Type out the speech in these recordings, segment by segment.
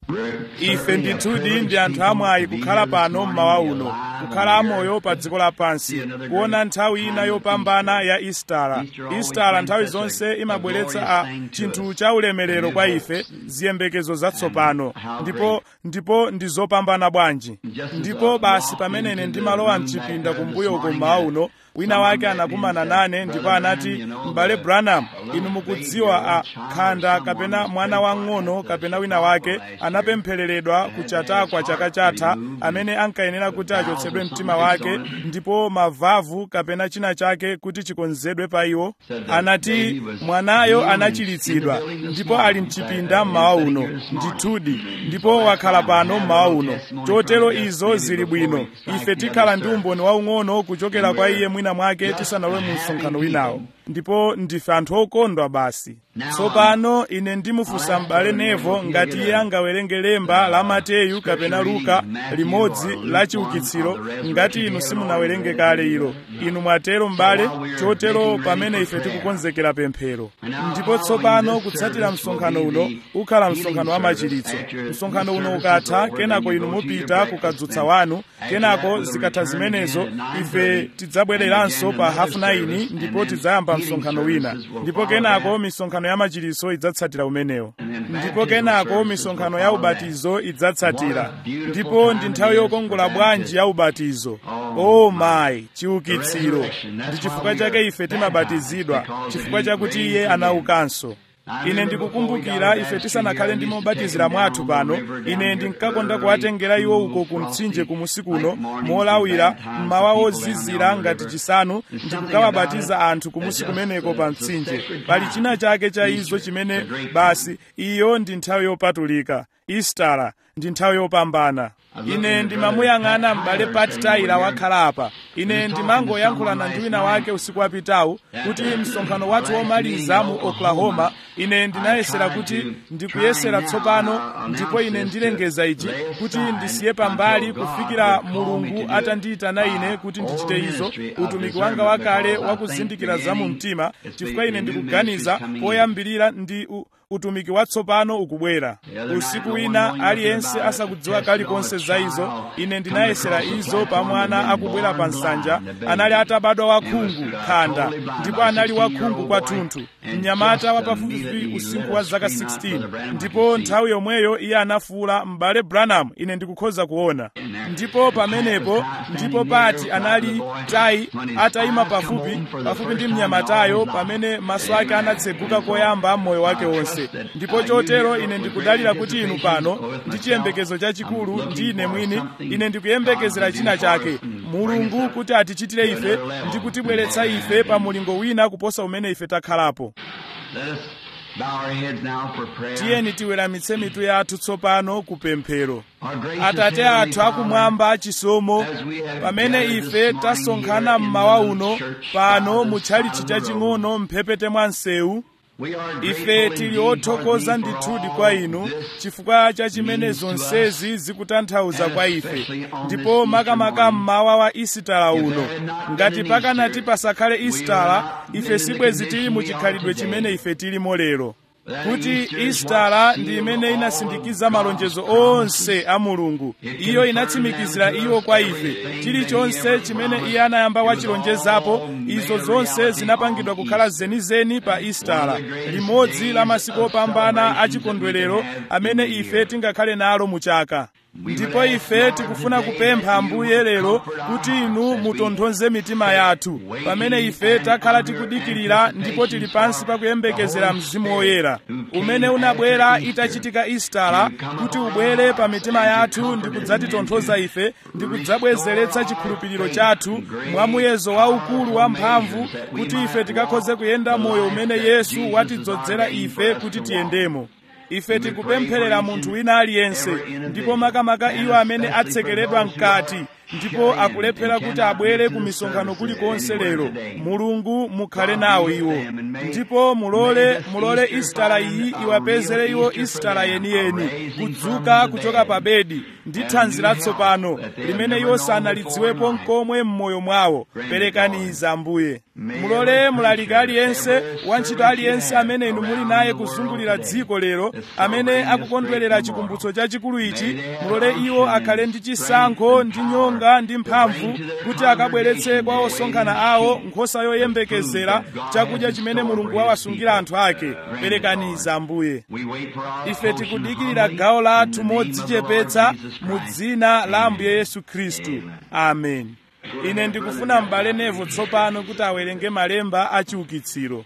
ife ndithudi ndi anthu amwayi kukhala pano mmawa uno kukhala amoyo pa dziko lapansi kuona nthawi ina yopambana ya istara istara nthawi zonse imabweretsa a chinthu cha ulemerero kwa ife ziyembekezo zatsopano ndipo ndipo ndi zopambana bwanji ndipo basi pamene ine ndimalowa mchipinda kumbuyo uko mmawa uno wina wake anakumana nane ndipo anati m'bale branham inu mukudziwa a khanda kapena mwana wang'ono kapena wina wake anapemphereredwa kuchatakwa chaka chatha amene ankayenera kuti achotsedwe mtima wake ndipo mavavu kapena china chake kuti chikonzedwe pa iwo anati mwanayo anachiritsidwa ndipo ali mchipinda mmawa uno ndithudi ndipo wakhala pano mmawa uno chotero izo zili bwino ife tikhala ndi umboni waung'ono kuchokera kwa iye mwina mwake tisanalowe mu msonkhano winawo ndipo ndife anthu okondwa basi tsopano ine ndimufunsa m'bale nevo ngati iye angawerenge lemba la mateyu kapena luka limodzi la chiukitsiro ngati inu simunawerenge kale ilo inu mwatero m'bale chotero pamene ife tikukonzekera pemphero ndipo tsopano kutsatira msonkhano uno ukhala msonkhano wa machiritso msonkhano uno ukatha kenako inu mupita kukadzutsa wanu kenako zikatha zimenezo ife tidzabwereranso pa hafu 9 ndipo tidzayamba msonkhano wina ndipo kenako misonkhano ya machiritso idzatsatira umenewo ndipo kenako misonkhano ya ubatizo idzatsatira ndipo ndi nthawi yokongola bwanji ya ubatizo o mayi chiukitsiro ndi chifukwa chake ife timabatizidwa chifukwa chakuti iye anaukanso ine ndikukumbukira ife tisanakhale ndi mobatizira mwathu pano ine ndinkakonda kuwatengera iwo uko ku mtsinje kumusi kuno molawira mmawa ozizira ngati chisanu ndikukawabatiza anthu kumusi kumeneko pa mtsinje pali china chake cha izo chimene basi iyo ndi nthawi yopatulika istara ndi nthawi yopambana ine ndimamuyang'ana m'bale pat taila wakhala apa ine ndimangoyankhulana ndi wina wake usiku wapitawu kuti msonkhano wathu womaliza mu oklahoma ine ndinayesera kuti ndikuyesera tsopano ndipo ine ndilengeza ichi kuti ndisiye pambali kufikira mulungu atandiyitana ine kuti ndichite izo utumiki wanga wakale wakuzindikira za mu mtima chifukwa ine ndikuganiza poyambirira ndi u, utumiki watsopano ukubwera usiku wina aliyense asakudziwa kalikonse za izo ine ndinayesera izo pa mwana akubwera pa nsanja anali atabadwa wakhungu khanda ndipo anali wakhungu kwathunthu mnyamata wa pafupifupi usinkhu wa zaka 16 ndipo nthawi yomweyo iye anafuwula m'bale branham ine ndikukhoza kuona ndipo pamenepo ndipo pati anali tayi atayima pafupi pafupi ndi mnyamatayo pamene maso ake anatseguka koyamba m'moyo wake wonse ndipo chotero ine ndikudalira kuti inu pano ndi chiyembekezo chachikulu ndi ine mwini ine ndikuyembekezera china chake mulungu kuti atichitire ife ndi kutibweretsa ife pa mulingo wina kuposa umene ife takhalapo tiyeni tiweramitse mitu yathu tsopano ku pemphero atate athu akumwamba chisomo pamene ife tasonkhana mmawa uno pano mu tchalichi chaching'ono mphepete mwa msewu ife tili othokoza ndithudi kwa inu chifukwa cha chimene zonsezi zikutanthauza kwa ife ndipo makamaka mmawa wa isitala uno ngati pakanati pasakhale isitala ife sibwezi tili mu chikhalidwe chimene ife tilimo lero kuti istara ndi imene inasindikiza malonjezo onse a mulungu iyo inatsimikizira iwo kwa ife chilichonse chimene iye anayamba wachilonjezapo izo zonse zinapangidwa kukhala zenizeni pa istara limodzi la masiku opambana achikondwerero amene ife tingakhale nalo mu chaka ndipo ife tikufuna kupempha ambuye lero kuti inu mutonthoze mitima yathu pamene ife takhala tikudikirira ndipo tili pansi pakuyembekezera mzimu woyera umene unabwera itachitika istara kuti ubwere pa mitima yathu ndi kudzatitonthoza ife ndi kudzabwezeretsa chikhulupiriro chathu mwa muyezo waukulu wa mphamvu kuti ife tikakhoze kuyenda moyo umene yesu watidzodzera ife kuti tiyendemo ife tikupempherera munthu wina aliyense ndipo makamaka iwo amene atsekeredwa mkati ndipo akulephera kuti abwere ku misonkhano kulikonse lero mulungu mukhale nawo iwo ndipo mulole mulole isitala iyi iwapezere iwo isitala yeniyeni kudzuka kuchoka pa bedi ndi thanzi latsopano limene iwo sanalidziwepo nkomwe m'moyo mwawo perekani izi ambuye mulole mulaliki aliyense wantchito aliyense amene inu muli naye kuzungulira dziko lero amene akukondwerera chikumbutso chachikulu ichi mulole iwo akhale ndi chisankho ndi nyonga ndi mphamvu kuti akabweretse kwa osonkhana awo nkhosa yoyembekezera chakudya chimene mulungu wawasungira anthu ake perekani izi ambuye ife tikudikirira gawo lathu modzichepetsa mu dzina la ambuye yesu khristu amen ine ndikufuna m'bale nevo tsopano kuti awerenge malemba a chiukitsiro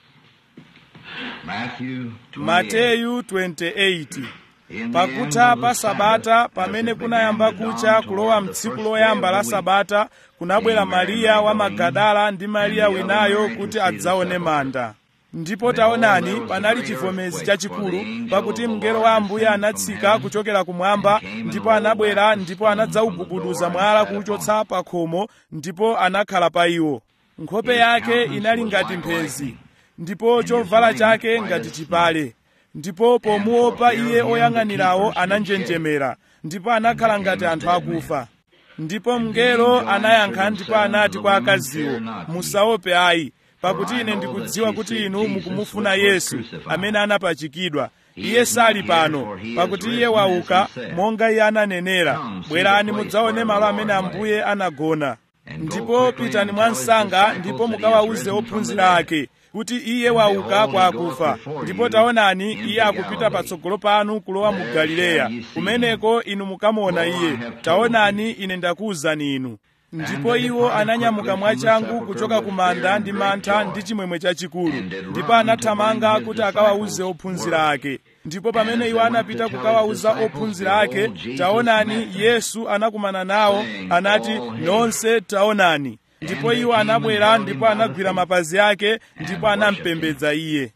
mateyu 28 pakutha pa sabata pamene kunayamba kucha kulowa mtsiku loyamba la sabata kunabwera mariya wa magadala ndi mariya winayo kuti adzaone manda ndipo taonani panali chivomezi chachikulu pakuti mngelo wa ambuye anatsika kuchokera kumwamba ndipo anabwera ndipo anadzaugubuduza mwala kuwuchotsa pa khomo ndipo anakhala pa iwo nkhope yake inali ngati mphezi ndipo chovala chake ngati chipale ndipo pomuopa iye oyang'anirawo ananjenjemera ndipo anakhala ngati anthu akufa ndipo mngelo anayankha ndipo anati kwa akaziwo musaope ayi pakuti ine ndikudziwa kuti inu mukumufuna yesu amene anapachikidwa iye sali pano pakuti iye wauka monga iye ananenera bwerani mudzaone malo amene ambuye anagona ndipo pitani mwansanga ndipo mukawawuze ophunzira ake kuti iye wauka kwa akufa ndipo taonani iye akupita patsogolo panu kulowa mu galileya kumeneko inu mukamuona iye taonani ine ndakuwuzani inu ndipo iwo ananyamuka mwachangu kuchoka ku manda ndi mantha ndi chimwemwe chachikulu ndipo anathamanga kuti akawawuze ophunzira ake ndipo pamene iwo anapita kukawawuza ophunzira ake taonani yesu anakumana nawo anati nonse taonani ndipo iwo anabwera ndipo anagwira mapazi ake ndipo anampembedza iye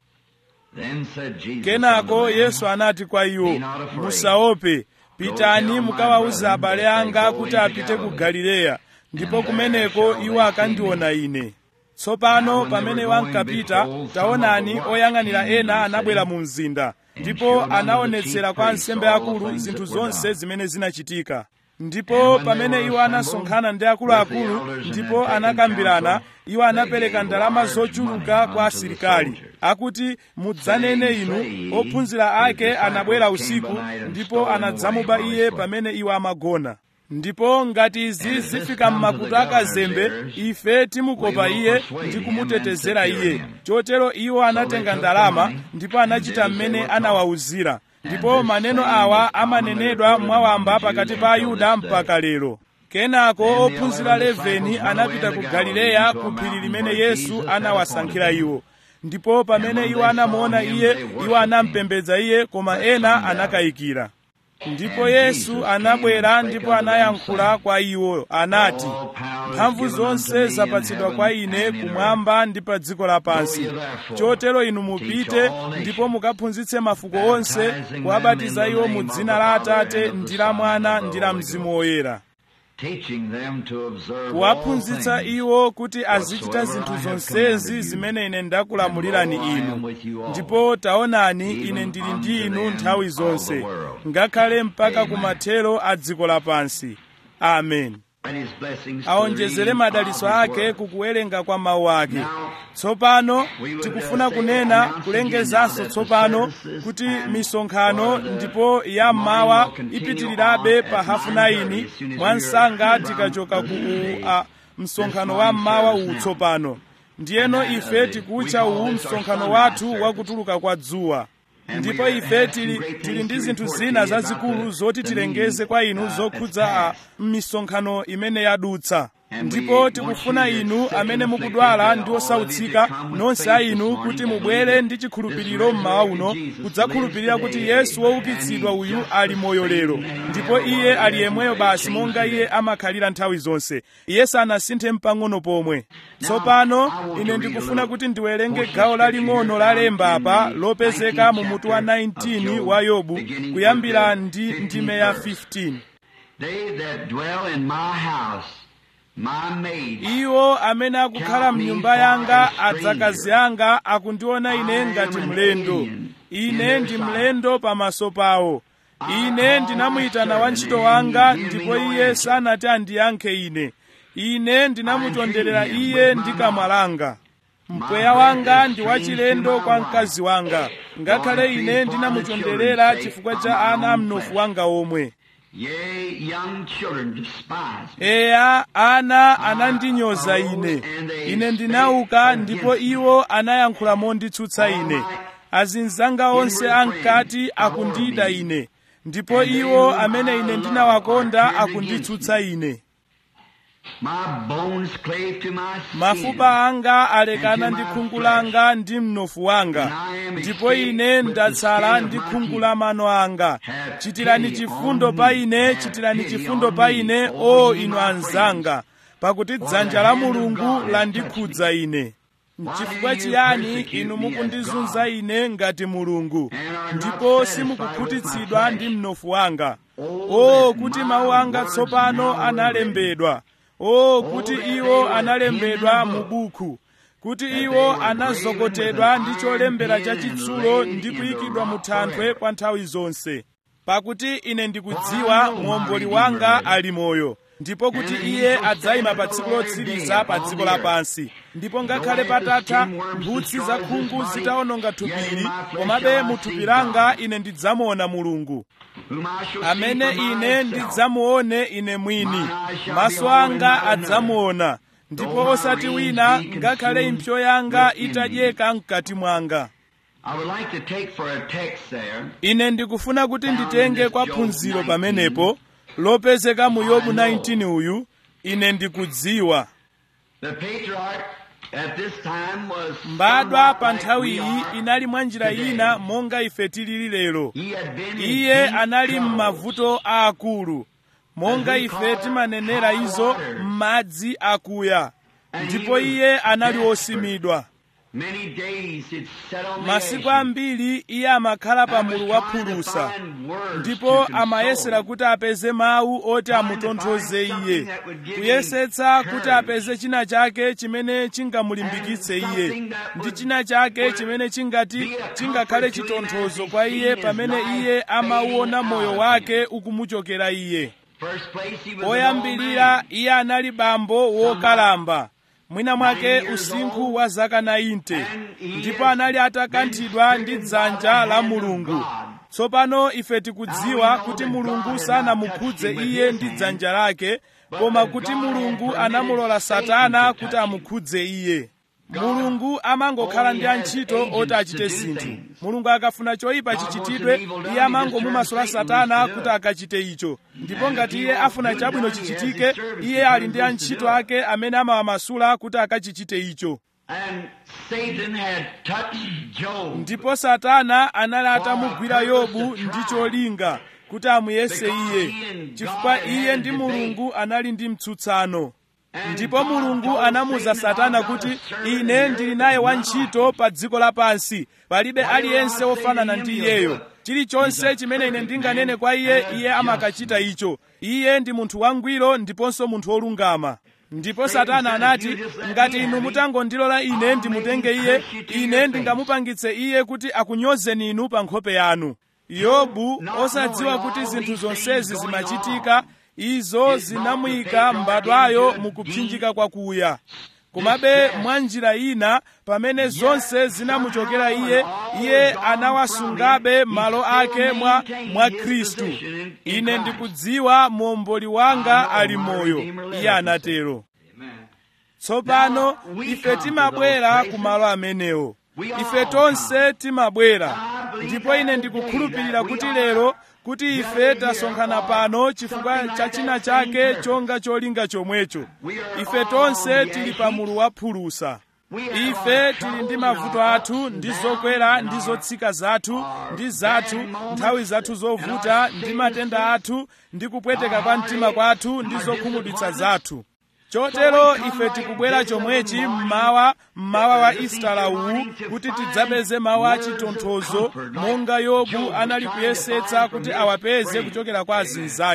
kenako yesu anati kwa iwo musaope pitani mukawawuze abale anga kuti apite ku galileya ndipo kumeneko iwo akandiona ine tsopano pamene iwo ankapita taonani oyang'anira ena anabwera mu mzinda ndipo anaonetsera kwa ansembe akulu zinthu zonse zimene zinachitika ndipo pamene iwo anasonkhana ndi akuluakulu ndipo anakambirana iwo anapereka ndalama zochuluka kwa asilikali akuti mudzanene inu ophunzira ake anabwera usiku ndipo anadzamuba iye pamene iwo amagona ndipo ngati izi zifika m'makutu akazembe ife timukopa iye ndi kumutetezera iye chotero iwo anatenga ndalama ndipo anachita mmene anawawuzira ndipo maneno awa amanenedwa mwawamba pakati pa ayuda mpaka lero kenako ophunzira 11 anapita ku galileya ku phiri limene yesu anawasankhira iwo ndipo pamene iwo anamuona iye iwo anampembedza iye koma ena anakayikira ndipo yesu anabwera ndipo anayankhula kwa iwo anati mphamvu zonse zapatsidwa kwa ine kumwamba ndi pa dziko lapansi chotero inu mupite ndipo mukaphunzitse mafuko onse kuwabatiza iwo mu dzina la atate ndi la mwana ndi la mzimu woyera kuwaphunzitsa iwo kuti azichita zinthu zonsezi zimene ine ndakulamulirani inu ndipo taonani ine ndili ndi inu nthawi zonse ngakhale mpaka kumathero a dziko lapansi amen aonjezere madalitso ake kukuwerenga kwa mawu ake tsopano tikufuna kunena kulengezanso tsopano kuti misonkhano ndipo ya mmawa ipitirirabe pa hafu 9 mwansanga tikachoka ku uh, msonkhano wa mmawa uwu tsopano ndiyeno ife tikutcha uwu msonkhano wathu wakutuluka kwa dzuwa ndipo ife tili, tili ndi zinthu zina zazikulu zoti tilengeze kwa inu zokhudza a m'misonkhano imene yadutsa ndipo tikufuna inu amene mukudwala ndi osautsika nonse a inu kuti mubwere ndi chikhulupiriro mmawa uno kudzakhulupirira kuti yesu woukitsidwa uyu ali moyo lero ndipo iye ali yemweyo basi monga iye amakhalira nthawi zonse iye sanasinthe mpang'ono pomwe tsopano ine ndikufuna kuti ndiwerenge gawo laling'ono la lemba apa lopezeka mu mutu wa 19 wa yobu kuyambira ndi ndime ya 15 They that dwell in my house, my maids, iwo amene akukhala mnyumba yanga adzakazi anga akundiona ine ngati mlendo ine ndi mlendo pamaso pawo ine ndinamuyitana wantchito wanga ndipo iye sanati andiyankhe ine ine ndinamutonderera iye ndi kamwa langa mpweya wanga ndi wachilendo kwa mkazi wanga ngakhale ine ndinamutonderera chifukwa cha ana amnofu wanga omwe yea, young children despise me. eya ana anandinyoza ine ine ndinauka ndipo iwo anayankhula monditsutsa ine azinzanga onse ankati akundida ine ndipo iwo amene ine ndinawakonda akunditsutsa ine My bones clave to my skin. mafupa anga alekana ndi khungu langa ndi mnofu wanga ndipo ine ndatsala ndi khungu la mano anga chitirani chifundo pa ine chitirani chifundo pa ine o inu anzanga pakuti dzanja la mulungu landikhudza ine n'chifukwa chiyani inu mukundizunza ine ngati mulungu ndipo simukukhutitsidwa ndi mnofu wanga o kuti mawu anga tsopano analembedwa o kuti iwo analembedwa mu buku kuti iwo anazokotedwa ndi cholembera chachitsulo ndi kuyikidwa mu thanthwe kwa nthawi zonse pakuti ine ndikudziwa muomboli wanga ali moyo ndipo kuti iye adzayima pa tsiku lotsiriza pa dziko lapansi ndipo ngakhale patatha mphutsi za khungu zitawononga thupili komabe mu thupi langa ine ndidzamuona mulungu whom I shall see amene for ine myself. ndidzamuone ine mwini maso anga adzamuona ndipo osati wina ngakhale impsyo yanga itadyeka mkati mwanga I would like to take for a text there ine ndikufuna kuti nditenge kwa phunziro pamenepo lopezeka mu yobu 19 uyu ine ndikudziwa the patriarch at this time was mbadwa somewhat pa like nthawi we iyi are inali mwa njira today. ina monga ife tilili lero He had been in iye deep anali trouble. m'mavuto aakulu monga ife timanenera izo m'madzi akuya ndipo iye anali wosimidwa Many days he'd sat on the masiku edge ambiri iye amakhala pa and was mulu wa trying to phulusa find words ndipo to console. amayesera kuti apeze mawu oti amutonthoze iye kuyesetsa kuti apeze china chake chimene chingamulimbikitse iye ndi china chake chimene chingati chingakhale chitonthozo kwa iye pamene iye amauona moyo wake ukumuchokera iye First place he was an old poyambirira man. iye anali bambo wokalamba mwina mwake usinkhu wa zaka 90 ndipo anali atakanthidwa ndi dzanja la mulungu tsopano ife tikudziwa kuti mulungu sanamukhudze iye ndi dzanja lake koma kuti mulungu anamulola satana kuti amukhudze iye mulungu amangokhala ndi antchito oti achite zinthu mulungu akafuna choyipa chichitidwe iye amangomumasula satana kuti akachite icho ndipo ngati iye afuna chabwino chichitike iye ali ndi antchito ake amene amawamasula kuti akachichite icho And Satan had touched Job. ndipo satana anali atamugwira yobu ndi cholinga kuti amuyese iye chifukwa iye ndi mulungu anali ndi mtsutsano ndipo mulungu anamuza satana kuti ine ndili naye wantchito pa dziko lapansi palibe aliyense wofanana ndi iyeyo chilichonse chimene ine ndinganene kwa iye iye amakachita icho iye ndi munthu wangwiro ndiponso munthu wolungama ndipo satana anati ngati inu mutangondilola ine ndimutenge iye ine ndingamupangitse iye kuti akunyozeni inu pa nkhope yanu yobu osadziwa kuti zinthu zonsezi zimachitika izo zinamuyika mbadwayo mukupsinjika kwakuya komabe mwa njira ina pamene zonse zinamuchokera iye iye anawasungabe malo ake mwa, mwa khristu ine ndikudziwa muomboli wanga ali moyo iye anatero tsopano ife timabwera ku malo amenewo ife tonse timabwera ndipo ine ndikukhulupirira kuti lero kuti ife tasonkhana pano chifukwa cha china chake chonga cholinga chomwecho ife tonse tili pa mulu wa phulusa ife tili ndi mavuto athu ndi zokwera ndi zotsika zathu ndi zathu nthawi zathu zovuta ndi matenda athu ndi kupweteka kwa mtima kwathu ndi zokhumudwitsa zathu chotero ife tikubwera chomwechi mmawa mmawa wa istala uwu kuti tidzapeze mawu a chitonthozo monga yobu anali kuyesetsa kuti awapeze kuchokera kwa azinzake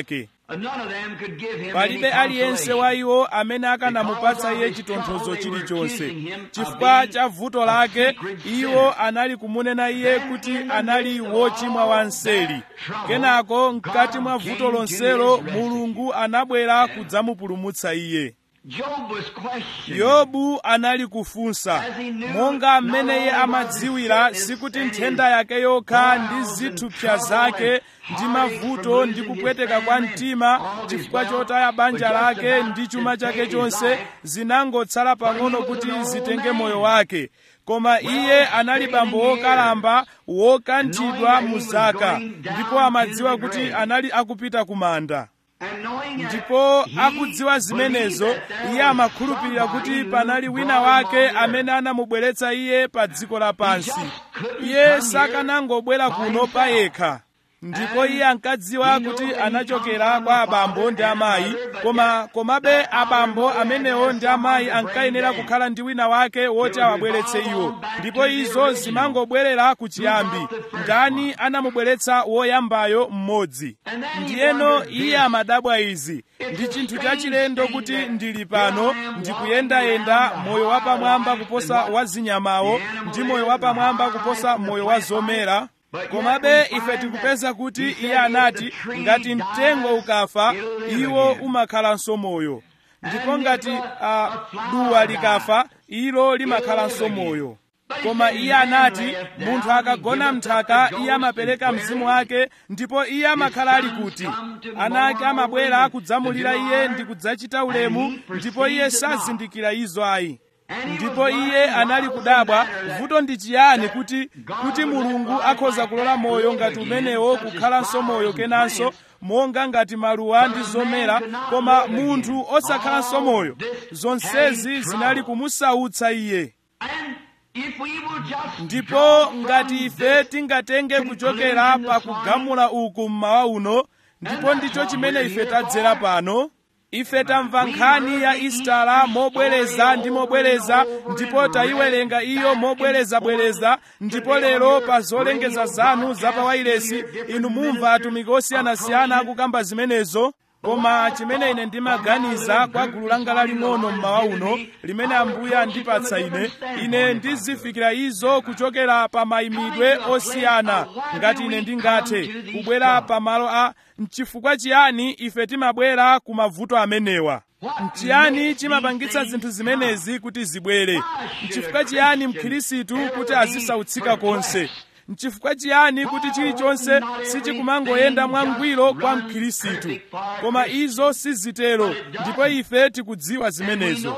None of them could give him palibe any aliyense wa consolation. iwo amene akanamupatsa iye chitonthozo chilichonse chifukwa cha vuto lake iwo anali kumunena iye kuti anali wochimwa wanseli kenako mkati mwa vuto lonselo mulungu anabwera kudzamupulumutsa iye Job was questioned. yobu anali kufunsa monga mmene iye amadziwira sikuti nthenda yake yokha ndi zithupsa zake ndi mavuto ndi kupweteka kwa mtima chifukwa chotaya banja lake ndi chuma chake chonse zinangotsala pang'ono kuti zitenge moyo wake koma iye anali bambo wokalamba wokanthidwa mu zaka ndipo amadziwa kuti anali akupita ku manda And knowing that ndipo he akudziwa zimenezo believed that there iye was amakhulupirira somebody kuti who panali wina brought him wake on earth. amene anamubweretsa iye pa dziko lapansi He just couldn't iye come sakanangobwera here by kuno pa himself. yekha ndipo iye ankadziwa he knew kuti that he anachokera come from kwa a abambo father ndi and a amayi mother, but koma yet komabe that father abambo and mother amenewo had ndi amayi someone to bring ankayenera them. kukhala ndi wina wake woti They would awabweretse revolve iwo on back ndipo to the izo original. zimangobwerera ku chiyambi brought the first ndani one? anamubweretsa woyambayo mmodzi And then he ndiyeno wondered iye this. amadabwa izi ndi chinthu chachilendo kuti ndili pano ndikuyendayenda moyo wapamwamba kuposa wa zinyamawo ndi moyo wapamwamba kuposa moyo wa zomera komabe ife tikupeza kuti iye anati ngati mtengo ukafa iwo umakhalanso moyo ndipo ngati uh, duwa likafa ilo limakhalanso moyo koma iye anati munthu akagona mnthaka iye amapereka mzimu wake ndipo iye amakhala ali kuti ana ake amabwera kudzamulira iye ndi kudzachita ulemu ndipo iye sazindikira izo ayi ndipo iye anali kudabwa vuto ndi chiyani kuti kuti mulungu akhoza kulola moyo ngati umenewo kukhalanso moyo kenanso monga ngati maluwa ndi zomera koma munthu osakhalanso moyo zonsezi zinali kumusautsa iye And if we will just ndipo draw ngati from ife this tingatenge kuchokera pa kugamula uku mmawa uno ndipo ndicho chimene ife tadzera pano ife tamva nkhani ya istala mobwereza ndi mobwereza ndipo tayiwerenga iyo mobwerezabwereza ndipo lero pa zolengeza zanu za pawailesi inu mumva atumiki osiyanasiyana akukamba zimenezo koma chimene ine ndimaganiza kwa gulu langa laling'ono mmawa uno limene ambuye andipatsa ine ine ndizifikira izo kuchokera pa mayimidwe osiyana ngati ine ndingathe kubwera pa malo a mchifukwa chiyani ife timabwera ku mavuto amenewa mchiyani chimapangitsa zinthu zimenezi kuti zibwere mchifukwa chiyani mkhirisitu kuti azisautsika konse mchifukwa chiyani kuti chilichonse sichikumangoyenda mwangwiro kwa mkhirisitu koma izo sizitero ndipo ife tikudziwa zimenezo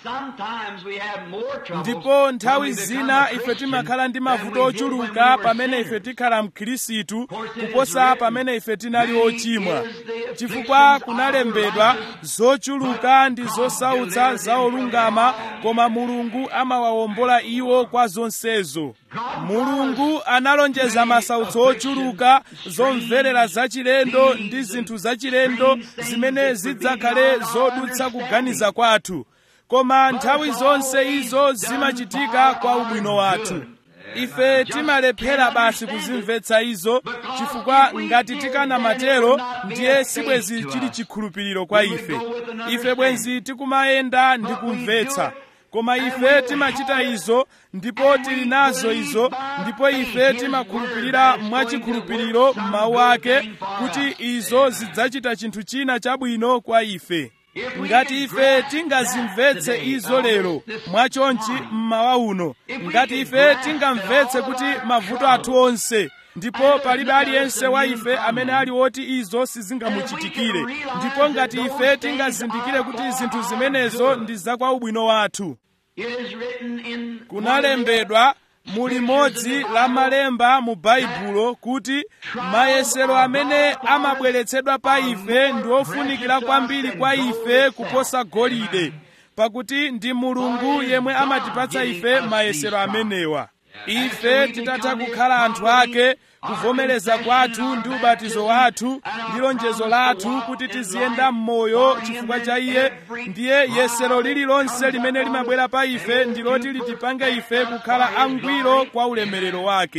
ndipo nthawi zina ife timakhala ndi mavuto ochuluka pamene ife tikhala mkhirisitu kuposa pamene ife tinali ochimwa chifukwa kunalembedwa zochuluka ndi zosautsa za olungama koma mulungu amawawombola iwo kwa zonsezo mulungu analonjeza masautso ochuluka zomverera zachilendo ndi zinthu zachilendo zimene zidzakhale zodutsa kuganiza kwathu koma nthawi zonse izo zimachitika kwa ubwino wathu ife timalephera basi kuzimvetsa izo chifukwa ngati tikanamatero ndiye sibwezi chili chikhulupiriro kwa ife ife bwenzi tikumayenda ndi kumvetsa koma ife timachita izo ndipo tili nazo izo ndipo ife timakhulupirira mwachikhulupiriro m'mawu ake kuti izo zidzachita chinthu china chabwino kwa ife ngati ife tingazimvetse izo lero mwachonchi mmawa uno ngati ife tingamvetse kuti mavuto athu onse ndipo palibe aliyense wa ife amene ali woti izo sizingamuchitikire ndipo ngati ife tingazindikire kuti zinthu zimenezo ndi zakwa ubwino wathu kunalembedwa mu limodzi la malemba mu baibulo kuti mayesero amene amabweretsedwa pa ife ndi ofunikira kwambiri kwa ife kuposa golide pakuti ndi mulungu yemwe amatipatsa ife mayesero amenewa ife titatha kukhala anthu ake kuvomereza kwathu ndi ubatizo wathu ndi lonjezo lathu kuti tiziyenda m'moyo chifukwa cha iye ndiye yesero lililonse limene limabwera pa ife ndi loti litipange ife kukhala angwiro kwa ulemerero wake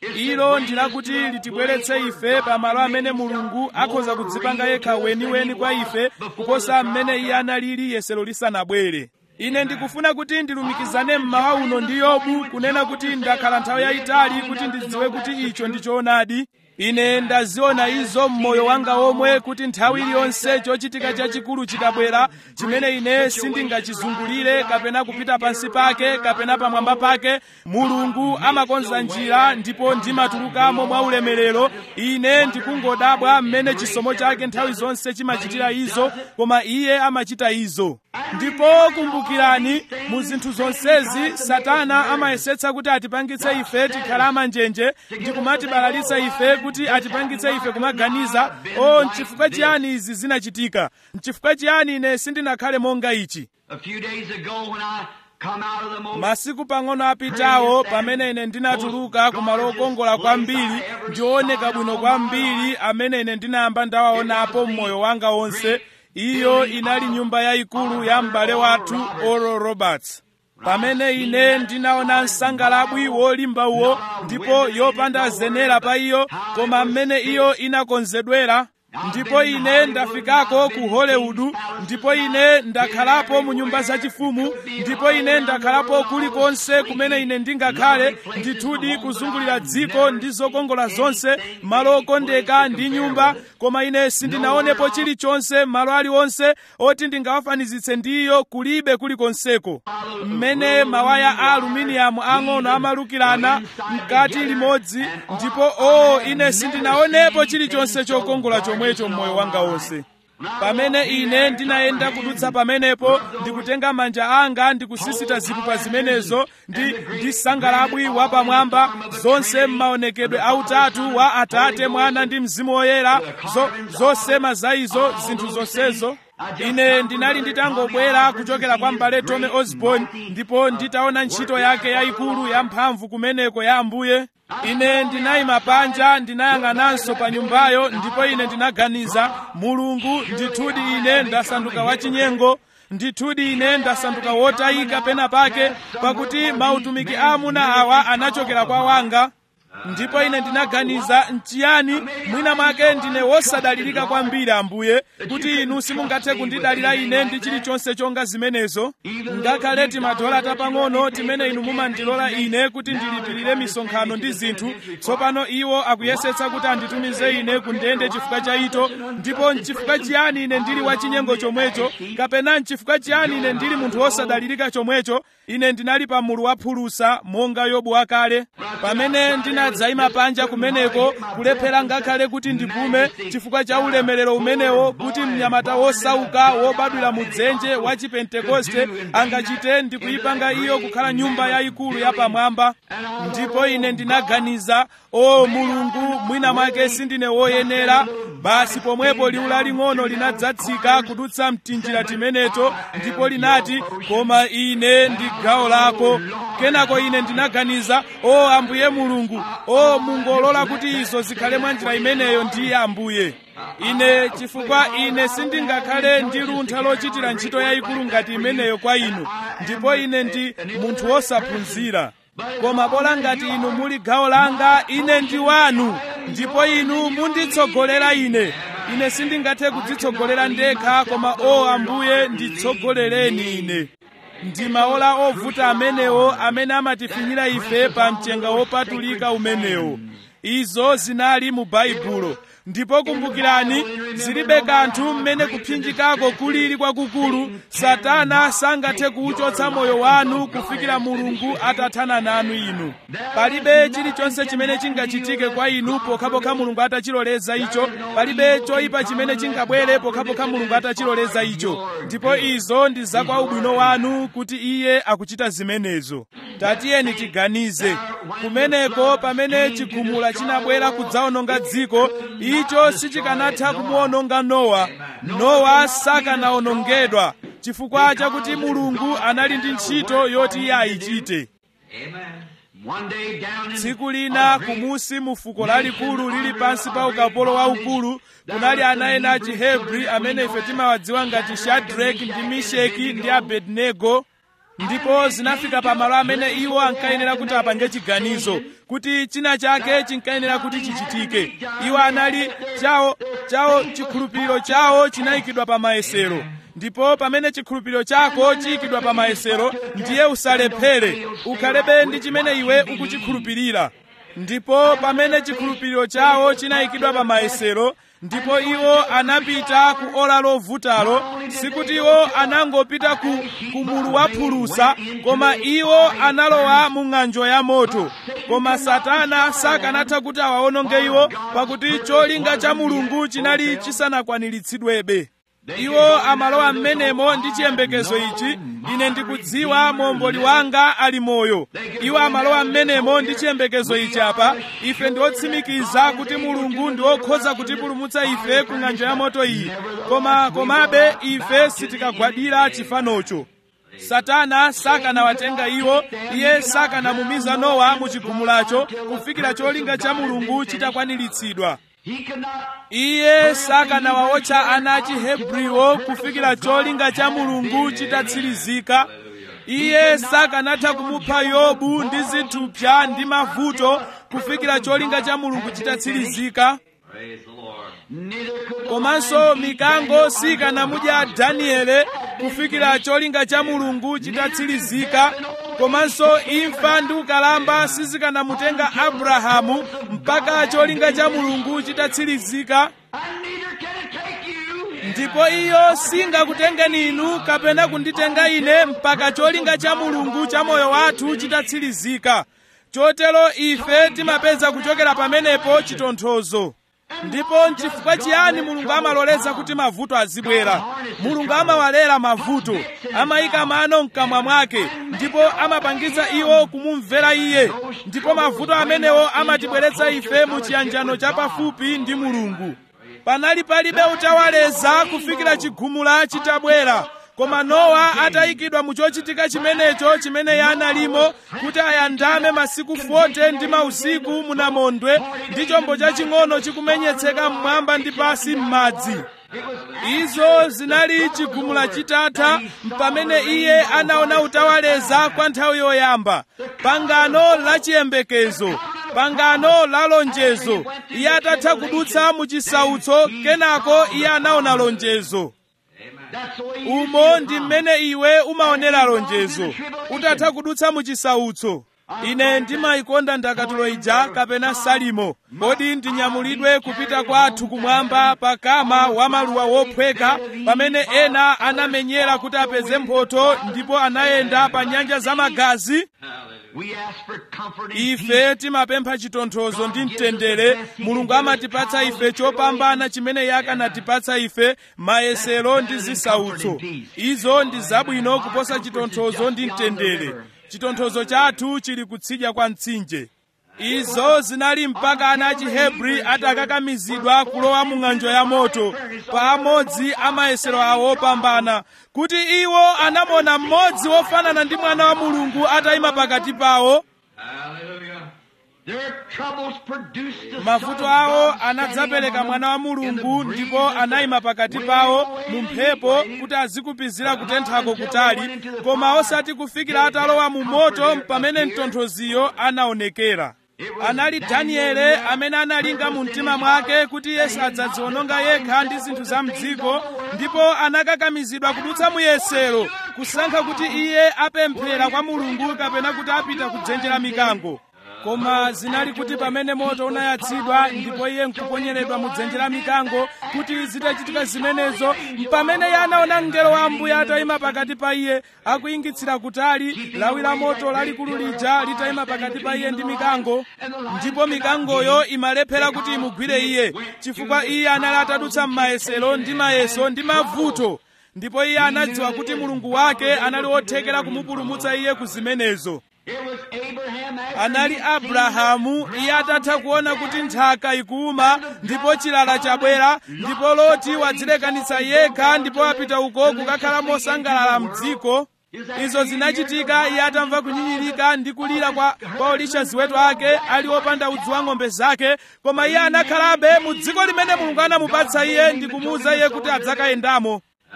ilo ndilakuti litibweretse ife pamalo amene mulungu akhoza kudzipanga yekha weniweni kwa ife kuposa mmene iye analili yesero lisanabwere ine ndikufuna kuti ndilumikizane mmawa uno ndi yobu kunena kuti ndakhala nthawi yayitali kuti ndidziwe kuti icho ndi choonadi ine ndaziona izo mmoyo wanga omwe kuti nthawi iliyonse chochitika chachikulu chikabwera chimene ine sindingachizungulire kapena kupita pansi pake kapena pamwamba pake mulungu amakonza njira ndipo ndimatulukamo mwa ulemerero ine ndikungodabwa mmene chisomo chake nthawi zonse chimachitira izo koma iye amachita izo ndipo kumbukirani mu zinthu zonsezi satana amayesetsa kuti atipangitse ife tikhala amanjenje ndi kumatibalalitsa ife kuti atipangitse ife kumaganiza o nchifukwa chiyani izi zinachitika nchifukwa chiyani ine sindinakhale monga ichi A few days ago when I come out of the most masiku pang'ono apitawo pamene ine ndinatuluka ku malo okongola kwambiri ndioneka bwino kwambiri amene ine ndinayamba ndawaonapo mmoyo wanga wonse iyo inali nyumba yayikulu ya m'bale wathu oral roberts pamene ine ndinaona msangalabwi wolimba uwo ndipo yopanda zenera pa iyo koma mmene iyo inakonzedwera ndipo ine ndafikako ku hollywood ndipo ine ndakhalapo mu nyumba zachifumu ndipo ine ndakhalapo kulikonse kumene ine ndingakhale ndithudi kuzungulira dziko ndi zokongola zonse malo okondeka ndi nyumba koma ine sindinaonepo chilichonse malo aliwonse oti ndingawafanizitse ndiyo kulibe kulikonseko mmene mawaya a aluminiyamu ang'ono amalukirana mkati limodzi ndipo o ine sindinaonepo chilichonse chokongola chomwecho mmoyo wanga wonse pamene ine ndinayenda kudutsa pamenepo ndikutenga manja anga ndikusisita zipupa zimenezo ndi ndi sangalabwi wapamwamba zonse m'maonekedwe autatu wa atate mwana ndi mzimu woyera zo, zosema za izo zinthu zonsezo ine ndinali nditangobwera kuchokera kwa m'bale tome osborn ndipo nditaona ntchito yake yayikulu yamphamvu kumeneko ya ambuye ine ndinayima panja ndinayang'ananso pa nyumbayo ndipo ine ndinaganiza mulungu ndithudi ine ndasanduka wachinyengo ndithudi ine ndasanduka wotayika pena pake pakuti mautumiki aamuna awa anachokera kwa wanga ndipo ine ndinaganiza nchiyani mwina mwake ndine wosadalirika kwambiri ambuye kuti inu simungathe kundidalira ine ndi chilichonse chonga zimenezo ngakhale timadola tapang'ono timene inu mumandilola ine kuti ndilipirire misonkhano ndi zinthu tsopano iwo akuyesetsa kuti anditumize ine ku ndende chifukwa cha ito ndipo nchifukwa chiyani ine ndili wachinyengo chomwecho kapena nchifukwa chiyani ine ndili munthu wosadalirika chomwecho ine ndinali pa mulu wa phulusa monga yobu wakale pamene ndinadzayima panja kumeneko kulephera ngakhale kuti ndipume chifukwa cha ulemerero umenewo kuti mnyamata wosauka wobadwira mu dzenje wa chipentekoste angachite ndikuyipanga iyo kukhala nyumba yayikulu yapamwamba ndipo ine ndinaganiza o mulungu mwina mwake sindine woyenera basi pomwepo liwu laling'ono linadzatsika kudutsa mtinjira timeneto ndipo linati koma ine ndi gawo lako kenako ine ndinaganiza o ambuye mulungu o mungolola kuti izo zikhale mwa njira imeneyo ndiye ambuye ine chifukwa ine sindingakhale ndi luntha lochitira ntchito yayikulu ngati imeneyo kwa inu ndipo ine ndi munthu wosaphunzira koma bola ngati inu muli gawo langa ine ndi wanu ndipo inu munditsogolera ine ine sindingathe kudzitsogolera ndekha koma o ambuye nditsogolereni ine ndi maola ovuta amenewo amene amatifinyira ife pa mchenga wopatulika umenewo izo zinali mu baibulo ndipo kumbukirani zilibe kanthu mmene kuphinjikako kulili kwakukulu satana sangathe kuwuchotsa moyo wanu kufikira mulungu atathana nanu inu palibe chilichonse chimene chingachitike kwa inu pokhapokha mulungu atachiloleza icho palibe choyipa chimene chingabwere pokhapokha mulungu atachiloleza icho ndipo izo ndi zakwa ubwino wanu kuti iye akuchita zimenezo tatiyeni tiganize kumeneko pamene chigumula chinabwera kudzawononga dziko icho sichikanatha kumuwononga nowa nowa sakanawonongedwa chifukwa chakuti mulungu anali ndi ntchito yoti iye ayichite One day down in tsiku lina kumusi mu fuko lalikulu lili pansi pa ukapolo waukulu kunali ana ena a chihebri amene ife timawadziwa ngati shadraki ndi misheki ndi abednego ndipo zinafika pamalo amene iwo ankayenera kuti apange chiganizo kuti china chake chinkayenera kuti chichitike iwo anali chawo chawo chikhulupiriro chawo chinayikidwa pa mayesero ndipo pamene chikhulupiriro chako chiyikidwa pa mayesero ndiye usalephere ukhalebe ndi chimene iwe ukuchikhulupirira ndipo pamene chikhulupiriro chawo chinayikidwa pa mayesero ndipo iwo anapita ku ola lovutalo sikuti iwo anangopita ku, ku mulu wa phulusa koma iwo analowa mu ng'anjo ya moto koma satana sakanatha kuti awawononge iwo pakuti cholinga cha mulungu chinali chisanakwaniritsidwebe iwo amalowa m'menemo ndi chiyembekezo ichi ine ndikudziwa momboli wanga ali moyo iwo amalowa m'menemo ndi chiyembekezo ichi apa ife ndi otsimikiza kuti mulungu ndi okhoza kutipulumutsa ife ku ng'anjo ya moto iyi koma komabe ife sitikagwadira chifanocho satana sakanawatenga iwo iye sakanamumiza nowa mu chigumulacho kufikira cholinga cha mulungu chitakwaniritsidwa iye sakanawawotcha ana a chihebriwo kufikira cholinga cha mulungu chitatsirizika iye sakanatha kumupha yobu ndi zithupsa ndi mavuto kufikira cholinga cha mulungu chitatsirizika komanso mikango sikanamudya daniele kufikira cholinga cha mulungu chitatsirizika komanso imfa ndi ukalamba sizikanamutenga abrahamu mpaka cholinga cha mulungu chitatsirizika ndipo iyo singakutengeni inu kapena kunditenga ine mpaka cholinga cha mulungu cha moyo wathu chitatsirizika chotero ife timapeza kuchokera pamenepo chitonthozo ndipo nchifukwa chiyani mulungu amaloleza kuti mavuto azibwera mulungu amawalera mavuto amayika mano mkamwa mwake ndipo amapangitsa iwo kumumvera iye ndipo mavuto amenewo amatibweretsa ife mu chiyanjano chapafupi ndi mulungu panali palibe utawaleza kufikira chigumula chitabwera koma nowa atayikidwa mu chochitika chimenecho chimene iye analimo kuti ayandame masiku 40 ndi mausiku munamondwe ndi chombo chaching'ono chikumenyetseka mmwamba ndi pasi m'madzi izo zinali chigumula chitatha pamene iye anaona utawaleza kwa nthawi yoyamba pangano la chiyembekezo pangano la lonjezo iye atatha kudutsa mu chisautso kenako iye anaona lonjezo umo ndi mmene iwe umaonera lonjezo utatha kudutsa mu chisautso ine ndimayikonda ndakatulo ija kapena salimo kodi ndinyamulidwe kupita kwathu kumwamba pa kama wa maluwa wophweka pamene ena anamenyera kuti apeze mphotho ndipo anayenda pa nyanja za magazi ife timapempha chitonthozo ndi mtendere mulungu amatipatsa ife chopambana chimene iye akanatipatsa ife mayesero ndi zisautso izo ndi zabwino kuposa chitonthozo ndi mtendere chitonthozo chathu chili kutsidya kwa mtsinje izo zinali mpaka ana achihebri atakakamizidwa kulowa mu ng'anjo ya moto pamodzi amayesero awo opambana kuti iwo anamona mmodzi wofanana ndi mwana wa mulungu atayima pakati pawo mavuto awo anadzapereka mwana wa mulungu ndipo anayima pakati pawo mu mphepo kuti azikupizira kutenthako kutali koma osati kufikira atalowa mu moto pamene mtonthoziyo anaonekera anali daniele amene analinga mu mtima mwake kuti yesu adzadziwononga yekha ndi zinthu za mdziko ndipo anakakamizidwa kudutsa muyesero kusankha kuti iye apemphera kwa mulungu kapena kuti apita kudzenje la mikango koma zinali kuti pamene moto unayatsidwa ndipo iye nkuponyeredwa mu dzenje la mikango kuti zitachitika zimenezo pamene iye anaona mngelo wa ambuye atayima pakati pa iye akuyingitsira kutali lawi la moto lalikulu lija litayima pakati pa iye ndi mikango ndipo mikangoyo imalephera kuti imugwire iye chifukwa iye anali atadutsa m'mayesero ndi mayeso ndi mavuto ndipo iye anadziwa kuti mulungu wake anali wothekera kumupulumutsa iye ku zimenezo anali abrahamu iye atatha kuona kuti nthaka ikuma ndipo chilala chabwera ndipo loti wadzilekanitsa yekha ndipo apita uko kukakhala mosangalala mdziko izo zinachitika iye atamva kunyinyirika ndi kulira kwa, kwa olisha ziweto ake ali opanda udzu wa ng'ombe zake koma iye anakhalabe mu dziko limene mulungu anamupatsa iye ndi kumuwuza iye kuti adzakayendamo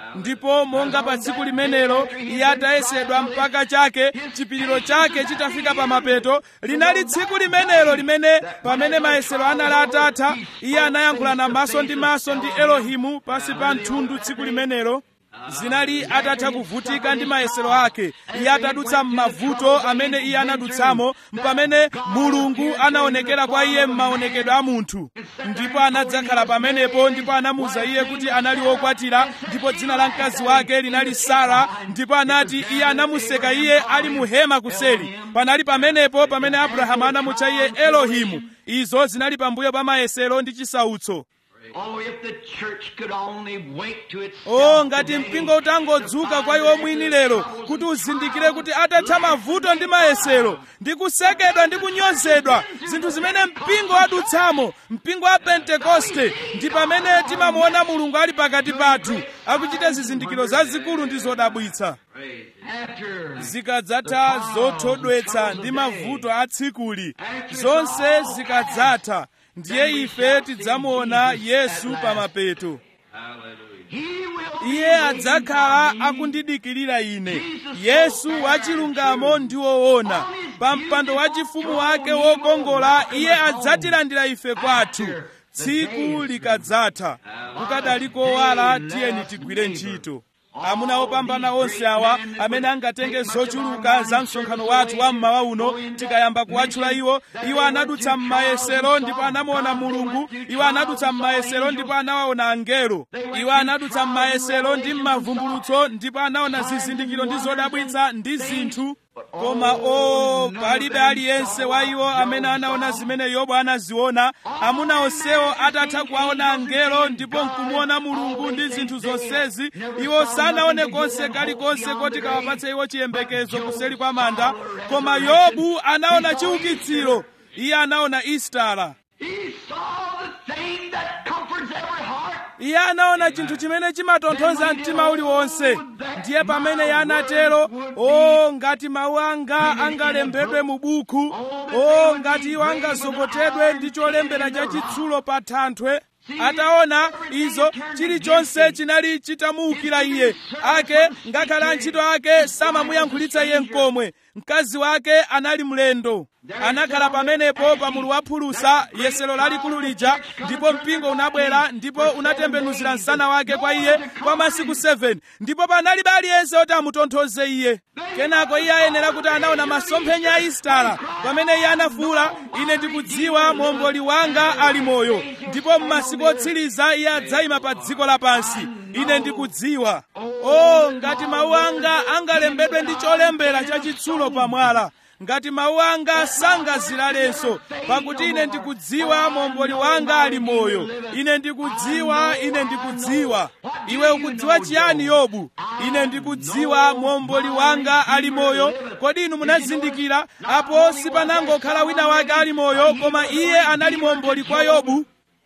ndipo monga pa tsiku limenelo iye atayesedwa mpaka chake chipiriro chake chitafika pa mapeto linali tsiku limenelo limene pamene mayesero anali atatha iye anayankhulana maso ndi maso ndi elohimu pansi pa mthundu tsiku limenelo zinali atatha kuvutika ndi mayesero ake iye atadutsa m'mavuto amene iye anadutsamo pamene mulungu anaonekera kwa iye m'maonekedwe a munthu ndipo anadzakhala pamenepo ndipo anamuwuza iye kuti anali wokwatira ndipo dzina la mkazi wake linali sara ndipo anati iye anamuseka iye ali mu hema kuseri panali pamenepo pamene abrahamu anamutcha iye elohimu izo zinali pambuyo pa mayesero ndi chisautso Oh, if the church could only wake to itself o ngati today mpingo utangodzuka kwa iwo mwini lero kuti uzindikire kuti atatha mavuto ndi mayesero ndi kusekedwa ndi kunyozedwa zinthu zimene mpingo wadutsamo mpingo wa pentekoste ndi pamene timamuona mulungu ali pakati pathu akuchita zizindikiro zazikulu ndi zodabwitsa after zikadzatha zothodwetsa ndi mavuto a tsikuli zonse zikadzatha ndiye ife tidzamuona yesu pa mapeto he will iye adzakhala akundidikirira ine yesu wachilungamo ndi woona pa mpando wachifumu wake wokongola iye adzatilandira ife kwathu tsiku likadzatha kukadali kowala tiyeni tigwire ntchito amuna opambana onse awa amene angatenge zochuluka za msonkhano wathu wa mmawa uno tikayamba kuwatchula iwo iwo anadutsa m'mayesero ndipo anamuona mulungu iwo anadutsa m'mayesero ndipo anawaona angelo iwo anadutsa m'mayesero ndi m'mavumbulutso ndipo anaona zizindikiro ndi zodabwitsa ndi zinthu koma o palibe aliyense wa iwo amene anaona zimene yobu anaziona amuna onsewo atatha kuwaona angelo ndipo nkumuona mulungu ndi zinthu zonsezi iwo sanaone konse kalikonse koti kawapatse iwo chiyembekezo kuseri kwa manda koma yobu anaona chiukitsiro iye anaona istara he saw the thing that comforts every heart iye anaona chinthu chimene chimatonthoza mtima uliwonse ndiye pamene iye anatero o ngati mawu anga angalembedwe mu buku o ngati iwo angazokotedwe ndi cholembera chachitsulo pa thanthwe ataona izo chilichonse chinali chitamuukira iye ake ngakhale antchito ake samamuyankhulitsa iye mkomwe mkazi wake anali mlendo anakhala pamenepo pa mulu wa phulusa yesero lalikulu lija ndipo mpingo unabwera ndipo unatembenuzira msana wake kwa iye kwa masiku 7 ndipo panalibe aliyense oti amutonthoze iye kenako iye ayenera kuti anaona masomphenya a istara pamene iye anafuwula ine ndikudziwa momboli wanga ali moyo ndipo m'masiku otsiriza iye adzayima pa dziko lapansi ine ndikudziwa o ngati mawu anga angalembedwe ndi cholembera chachitsulo pamwala ngati mawu anga sangazilalenso pakuti ine ndikudziwa momboli wanga ali moyo ine ndikudziwa ine ndikudziwa iwe ukudziwa chiyani yobu ine ndikudziwa momboli wanga ali moyo kodi inu munazindikira apo sipanangokhala wina wake ali moyo koma iye anali momboli kwa yobu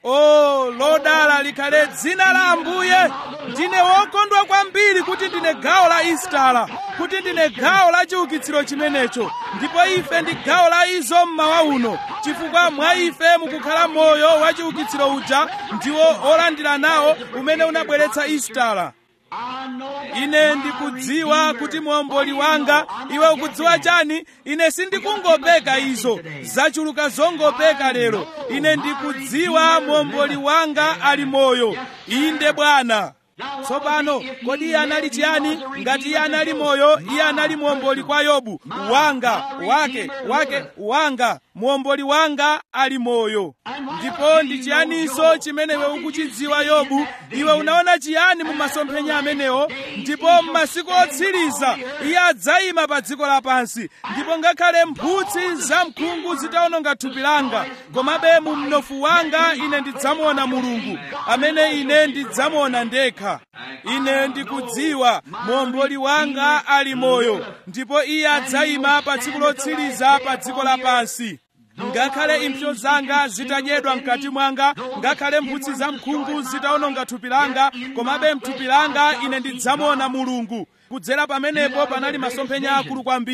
o lodala likhale dzina la ambuye ndine wokondwa kwambiri kuti ndine gawo la istara kuti ndine gawo la chiukitsiro chimenecho ndipo ife ndi gawo la izo mmawa uno chifukwa mwa ife mukukhala moyo wa chiukitsiro uja ndiwo olandira nawo umene unabweretsa istara I know that ine my ndikudziwa Redeemer, kuti muomboli what he wanga is, I'm iwe not ukudziwa guessing that. chani ine sindikungopeka izo zachuluka zongopeka lero ine ndikudziwa muomboli wanga ali moyo inde bwana tsopano kodi iye anali chiyani ngati iye anali moyo iye anali muomboli kwa yobu wanga wake wake wanga muomboli wanga ali moyo ndipo ndi chiyaninso chimene iwe ukuchidziwa yobu iwe unaona chiyani mu masomphenya amenewo ndipo m'masiku otsiriza iye adzayima pa dziko lapansi ndipo ngakhale mphutsi za mkhungu zitawononga thupi langa komabe mu mnofu wanga ine ndidzamuona mulungu amene ine ndidzamuona ndekha ine ndikudziwa muomboli wanga ali moyo ndipo iye adzayima pa tsiku lotsiriza pa dziko lapansi ngakhale impsyo zanga zitadyedwa mkati mwanga ngakhale mphutsi za mkhungu zitawononga thupi langa komabe mthupi langa ine ndidzamuona mulungu kudzera pamenepo panali masomphenya akulu kwambiri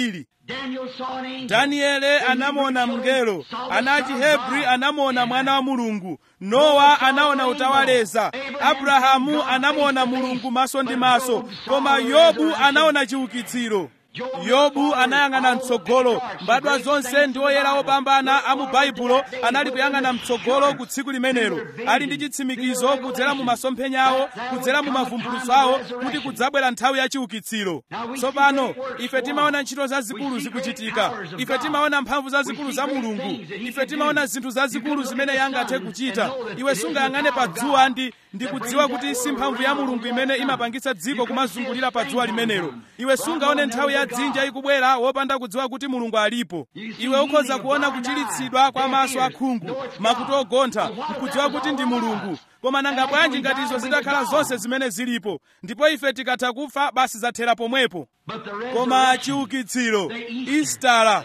Daniel saw an angel. daniele anamuona mngelo ana achihebri anamuona mwana wa mulungu nowa anaona utawaleza abrahamu anamuona mulungu maso ndi maso koma yobu anaona chiukitsiro yobu anayang'ana mtsogolo mbadwa zonse ndi oyera opambana a mu baibulo anali kuyang'ana mtsogolo ku tsiku limenelo ali ndi chitsimikizo kudzera mu masomphenya awo kudzera mu mavumbulutso awo kuti kudzabwera nthawi ya chiukitsiro tsopano ife timaona ntchito zazikulu zikuchitika ife timaona mphamvu zazikulu za mulungu ife timaona zinthu zazikulu zimene iye angathe kuchita iwe sungayang'ane pa dzuwa ndi ndikudziwa kuti si mphamvu ya mulungu imene imapangitsa dziko kumazungulira pa dzuwa limenelo iwe sungaone nthawi ya dzinja ikubwera wopanda kudziwa kuti mulungu alipo iwe ukhoza kuona kuchilitsidwa kwa maso akhungu makutu ogontha nkudziwa kuti ndi mulungu koma nanga bwanji ngati izo zitakhala zonse zimene zilipo ndipo ife tikatha kufa basi zathera pomwepo But the koma chiukitsiro istala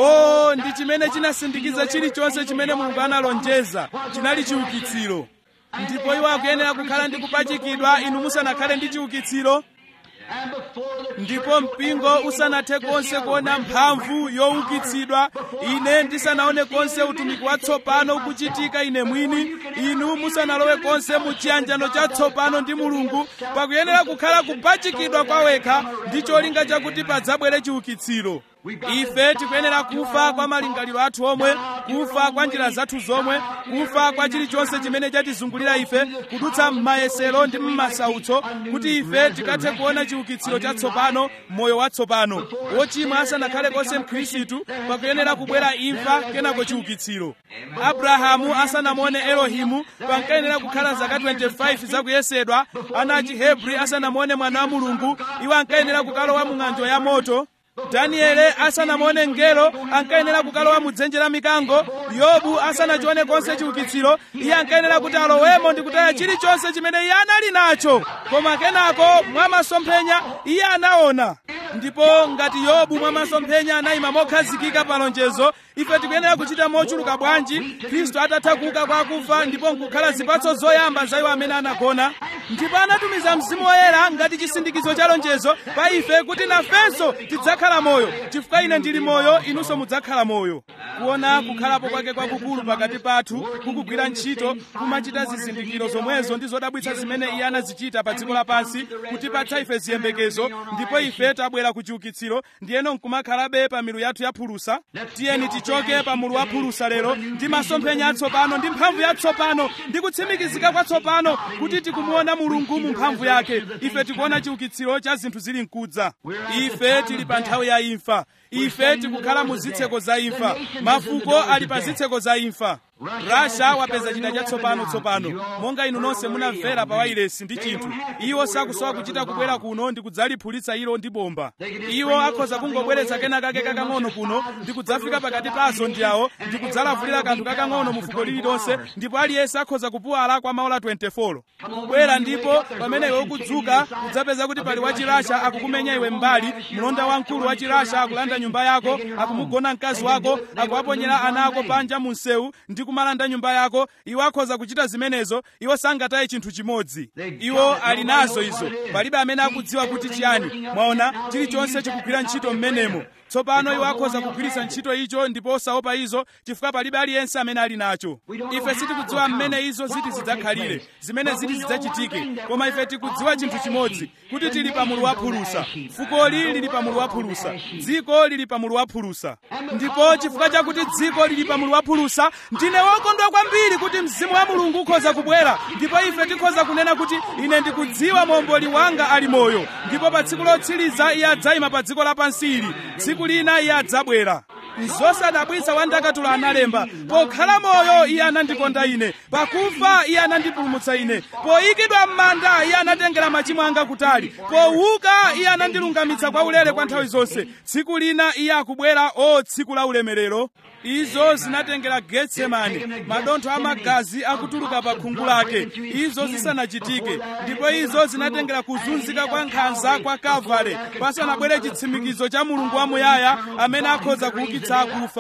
o ndi chimene chinasindikiza chilichonse chimene mulungu analonjeza chinali chiukitsiro ndipo iwo akuyenera kukhala ndi kupachikidwa inu musanakhale ndi chiukitsiro and before the ndipo mpingo usanathe konse kuona mphamvu youkitsidwa ine ndisanaone konse utumiki watsopano ukuchitika ine mwini inu musanalowe konse mu chiyanjano chatsopano ndi mulungu pakuyenera kukhala kupachikidwa kwawekha ndi cholinga chakuti padzabwere chiukitsiro ife tikuyenera kufa kwa malingaliro athu omwe kufa kwa njira zathu zomwe kufa kwa chilichonse chimene chatizungulira ife kudutsa m'mayesero ndi m'masautso kuti ife tikathe kuona chiukitsiro chatsopano moyo watsopano wochimwa asanakhale konse mkhristu pakuyenera kubwera imfa kenako chiukitsiro abrahamu asanamuone elohimu pankayenera kukhala zaka 25 zakuyesedwa ana achihebri asanamuone mwana wa mulungu iwo ankayenera kukalowa mu ng'anjo ya moto daniele asanamuone mngelo ankayenera kukalowa mu dzenje la mikango yobu asanachione konse chiukitsiro iye ankayenera kuti alowemo ndi kutaya chilichonse chimene iye anali nacho koma kenako mwa masomphenya iye anaona ndipo ngati yobu mwa masomphenya anayima mokhazikika pa lonjezo ife tikuyenera kuchita mochuluka bwanji khristu atatha kuuka kwa akufa ndipo nkukhala zipatso zoyamba za iwo amene anagona ndipo anatumiza mzimu woyera ngati chisindikizo cha lonjezo pa ife kuti nafenso tidzakhala moyo chifukwa ine ndili moyo inunso mudzakhala moyo kuona kukhalapo kwake kwakukulu pakati pathu kukugwira ntchito kumachita zizindikiro zomwezo ndi zodabwitsa zimene iye anazichita pa dziko lapansi kutipatsa ife ziyembekezo ndipo ife tabwera ku chiukitsiro ndiyeno nkumakhalabe pa milu yathu ya phulusa tiyeni tichoke pa mulu wa phulusa lero ndi masomphenya atsopano ndi mphamvu yatsopano ndi kutsimikizika kwatsopano kuti tikumuona mulungu mu mphamvu yake ife tikuona chiukitsiro cha zinthu zili mkudza ife tili pa nthawi ya imfa ife tikukhala mu zitseko za imfa mafuko ali pa zitseko za imfa rasha wapeza chida chatsopano tsopano monga inu nonse munamvera pa wailesi ndi chinthu iwo sakusowa kuchita kubwera kuno ndi kudzaliphulitsa ilo ndi bomba iwo akhoza kungobweretsa kena kake kakang'ono kuno ndi kudzafika pakati pa azondi awo ndi kudzalavulira kanthu kakang'ono mu fuko lililonse ndipo aliyense akhoza kupuwala kwa maola 24 kubwera ndipo pamene iwe ukudzuka udzapeza kuti pali wachirasha akukumenya iwe mbali mlonda wamkulu wachirasha akulanda nyumba yako akumugona mkazi wako akuwaponyera ana ako panja mu msewu ndi kumalanda nyumba yako iwo akhoza kuchita zimenezo iwo sangataye chinthu chimodzi iwo ali nazo izo palibe amene akudziwa kuti chiyani mwaona chilichonse chikugwira ntchito mmenemo tsopano iwo akhoza kugwiritsa ntchito icho ndipo osaopa izo chifukwa palibe aliyense amene ali nacho ife sitikudziwa mmene izo ziti zidzakhalire zimene ziti zidzachitike koma ife tikudziwa chinthu chimodzi kuti tili pa mulu wa phulusa fukoli lili pa mulu wa phulusa dziko lili pa mulu wa phulusa ndipo chifukwa chakuti dziko lili pa mulu wa phulusa ndine wokondwa kwambiri kuti mzimu wa mulungu ukhoza kubwera ndipo ife tikhoza kunena kuti ine ndikudziwa momboli wanga ali moyo ndipo pa tsiku lotsiriza iye adzayima pa dziko lapansi ili tsiku lina iye adzabwera zosadabwitsa wandakatula analemba pokhala moyo iye anandikonda ine pakufa iye anandipulumutsa ine poyikidwa m'manda iye anatengera machimo anga kutali powuka iye anandilungamitsa kwa ulere kwa nthawi zonse tsiku lina iye akubwera o tsiku la ulemerero izo zinatengera getsemani madontho amagazi akutuluka pa khungu lake izo zisanachitike ndipo izo zinatengera kuzunzika kwa nkhanza kwa kavale pasanabwere chitsimikizo cha mulungu wamuyaya amene akhoza kuukitsa akufa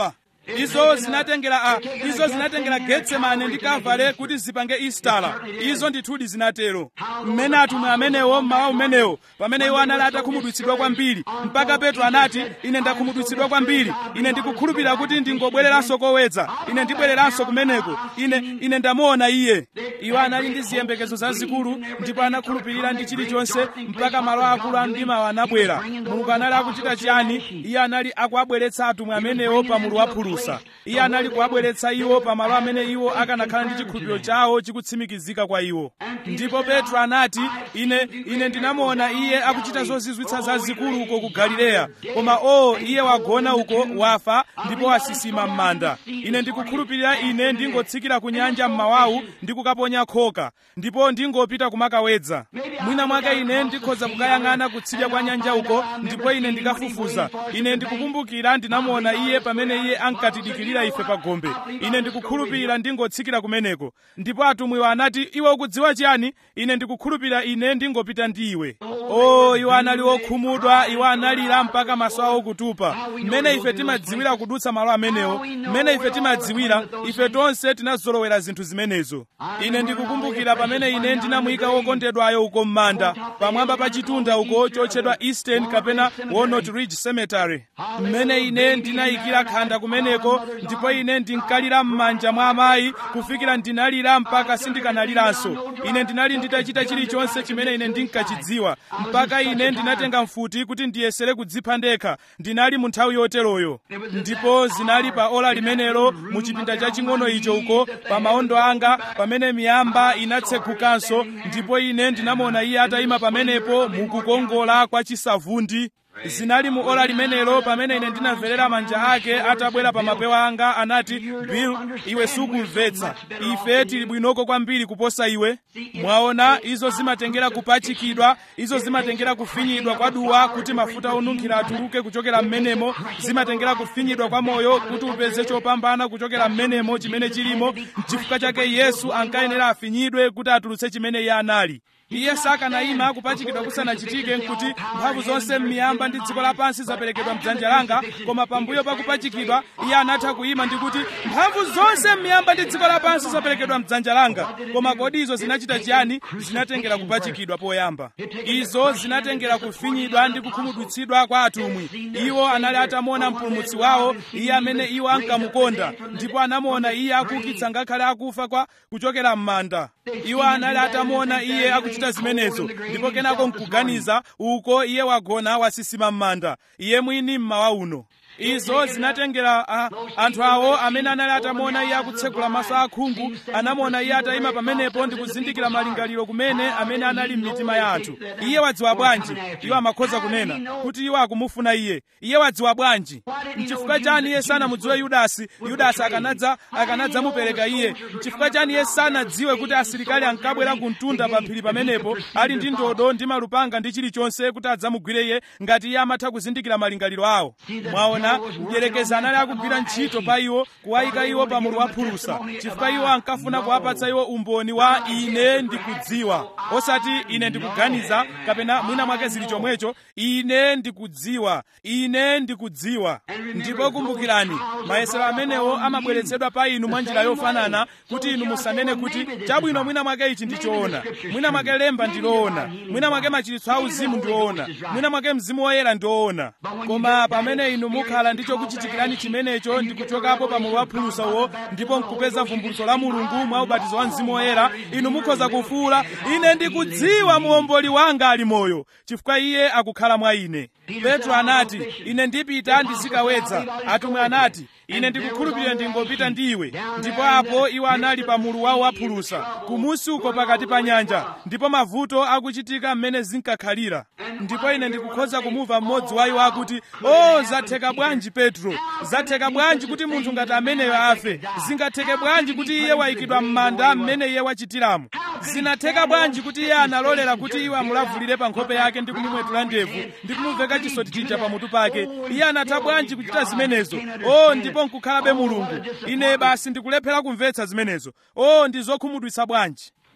izo zinatengera a izo zinatengera getsemane ndi kavale kuti zipange istala izo ndithudi zinatero mmene atumwi amenewo mmawa umenewo pamene iwo anali atakhumudwitsidwa kwambiri mpaka petro anati ine ndakhumudwitsidwa kwambiri ine ndikukhulupirira kuti ndingobwereranso kowedza ine ndibwereranso kumeneko ine ine ndamuona iye iwo anali ndi ziyembekezo zazikulu ndipo anakhulupirira ndi chilichonse mpaka malo akulu a mdimawo anabwera mulungu anali akuchita chiyani iye anali akuabweretsa atumwi amenewo pa mulu wa phulusa iye anali kuabweretsa iwo pa malo amene iwo akanakhala ndi chikhulupiriro chawo chikutsimikizika kwa iwo ndipo petro anati ine ine ndinamuona iye akuchita zozizwitsa zazikulu uko ku galileya koma o iye wagona uko wafa ndipo wasisima m'manda ine ndikukhulupirira ine ndingotsikira ku nyanja mmawawu ndi kukaponya khoka ndipo ndingopita kumakawedza mwina mwake ine ndikhoza kukayang'ana kutsidya kwa nyanja uko ndipo ine ndikafufuza ine ndikukumbukira ndinamuona iye pamene iye ankatidikirira ife pa gombe ine ndikukhulupirira ndingotsikira kumeneko ndipo atumwiwo anati iwe ukudziwa chiyani ine ndikukhulupirira ine ndingopita ndi iwe o iwo anali okhumudwa iwo analira mpaka maso awo kutupa mmene ife timadziwira kudutsa malo amenewo mmene ife timadziwira ife tonse tinazolowera zinthu zimenezo ine ndikukumbukira pamene ine ndinamuyika wokondedwayo uko m'manda pamwamba pa chitunda uko chotchedwa eastern kapena walnut ridge cemetery mmene ine ndinayikira khanda kumeneko ndipo ine ndinkalira m'manja mwa amayi kufikira ndinalira mpaka sindikanaliranso ine ndinali nditachita chilichonse chimene ine ndinkachidziwa mpaka ine ndinatenga mfuti kuti ndiyesere kudzipha ndekha ndinali mu nthawi yoteroyo ndipo zinali pa ola limenelo mu chipinda chaching'ono icho uko pa maondo anga pamene miyamba inatsegukanso ndipo ine ndinamuona iye atayima pamenepo mukukongola kwa chisavundi zinali mu ola limenelo pamene ine ndinamverera manja ake atabwera pa mapewa anga anati bill iwe sukumvetsa ife tili bwinoko kwambiri kuposa iwe mwaona izo zimatengera kupachikidwa izo zimatengera kufinyidwa kwa duwa kuti mafuta onunkhira atuluke kuchokera m'menemo zimatengera kufinyidwa kwa moyo kuti upeze chopambana kuchokera m'menemo chimene chilimo n'chifukwa chake yesu ankayenera afinyidwe kuti atulutse chimene iye anali iye sakanayima kupachikidwa kusanachitike nkuti mphamvu zonse m'miyamba ndi dziko lapansi zaperekedwa mdzanja langa koma pambuyo pakupachikidwa iye anatha kuyima ndi kuti mphamvu zonse m'miyamba ndi dziko lapansi zaperekedwa mdzanja langa koma kodi izo zinachita chiyani zinatengera kupachikidwa poyamba izo zinatengera kufinyidwa ndi kukhumudwitsidwa kwa atumwi iwo anali atamuona mpulumutsi wawo iye amene iwo ankamukonda ndipo anamuona iye akuukitsa ngakhale akufa kwa kuchokera m'manda iwo anali atamuona iye akuchita zimenezo ndipo kenako nkuganiza uko iye wagona wasisima m'manda iye mwini mmawa uno izo zinatengera uh, anthu awo amene anali atamuona iye akutsegula maso akhungu anamuona iye atayima pamenepo ndi kuzindikira malingaliro kumene amene anali m'mitima ya anthu iye wadziwa bwanji iwo amakhoza kunena kuti iwo akumufuna iye iye wadziwa bwanji mchifukwa chani iye sanamudziwe yudasi yudasi akanadza akanadzamupereka iye mchifukwa chani iye sanadziwe kuti asilikali ankabwera kumtunda pa phiri pamenepo ali ndi ndodo ndi malupanga ndi chilichonse kuti adzamugwire iye ngati iye amatha kuzindikira malingaliro awo mwaona mdierekezi anali akugwira ntchito pa iwo kuwayika iwo pa mulu wa phulusa chifukwa iwo ankafuna kuwapatsa iwo umboni wa ine ndikudziwa osati ine ndikuganiza kapena mwina mwake zili chomwecho ine ndikudziwa ine ndikudziwa ndipo kumbukirani mayesero amenewo amabweretsedwa pa inu mwa njira yofanana kuti inu musanene kuti chabwino mwina mwake ichi ndichoona mwina mwake lemba ndiloona mwina mwake machiritso auzimu ndiwoona mwina mwake mzimu woyera ndiwoona koma pamene inu mukhala ndi chokuchitikirani chimenecho ndi kuchokapo pa mulu wa phulusawo ndipo nkupeza vumbulutso la mulungu mwa ubatizo wa mzimu woyera inu mukhoza kufuwula ine ndikudziwa muomboli wanga ali moyo chifukwa iye akukhala mwa ine petro anati ine ndipita ndizikawedza atumwi anati ine ndikukhulupirira ndingopita ndi iwe ndipo apo iwo anali pa mulu wawo waphulusa kumusi uko pakati pa nyanja ndipo mavuto akuchitika mmene zinkakhalira ndipo ine ndikukhoza kumumva mmodzi wa iwo akuti o zatheka bwanji petro zatheka bwanji kuti munthu ngati ameneyo afe zingatheke bwanji kuti iye wayikidwa m'manda mmene iye wachitiramo zinatheka bwanji kuti iye analolera kuti iwe amulavulire pa nkhope yake ndi kumumwetula ndevu ndi kumuveka chisoti chija pamutu pake iye anatha bwanji kuchita zimenezo o ndipo nkukhalabe mulungu ine basi ndikulephera kumvetsa zimenezo o ndi zokhumudwitsa bwanji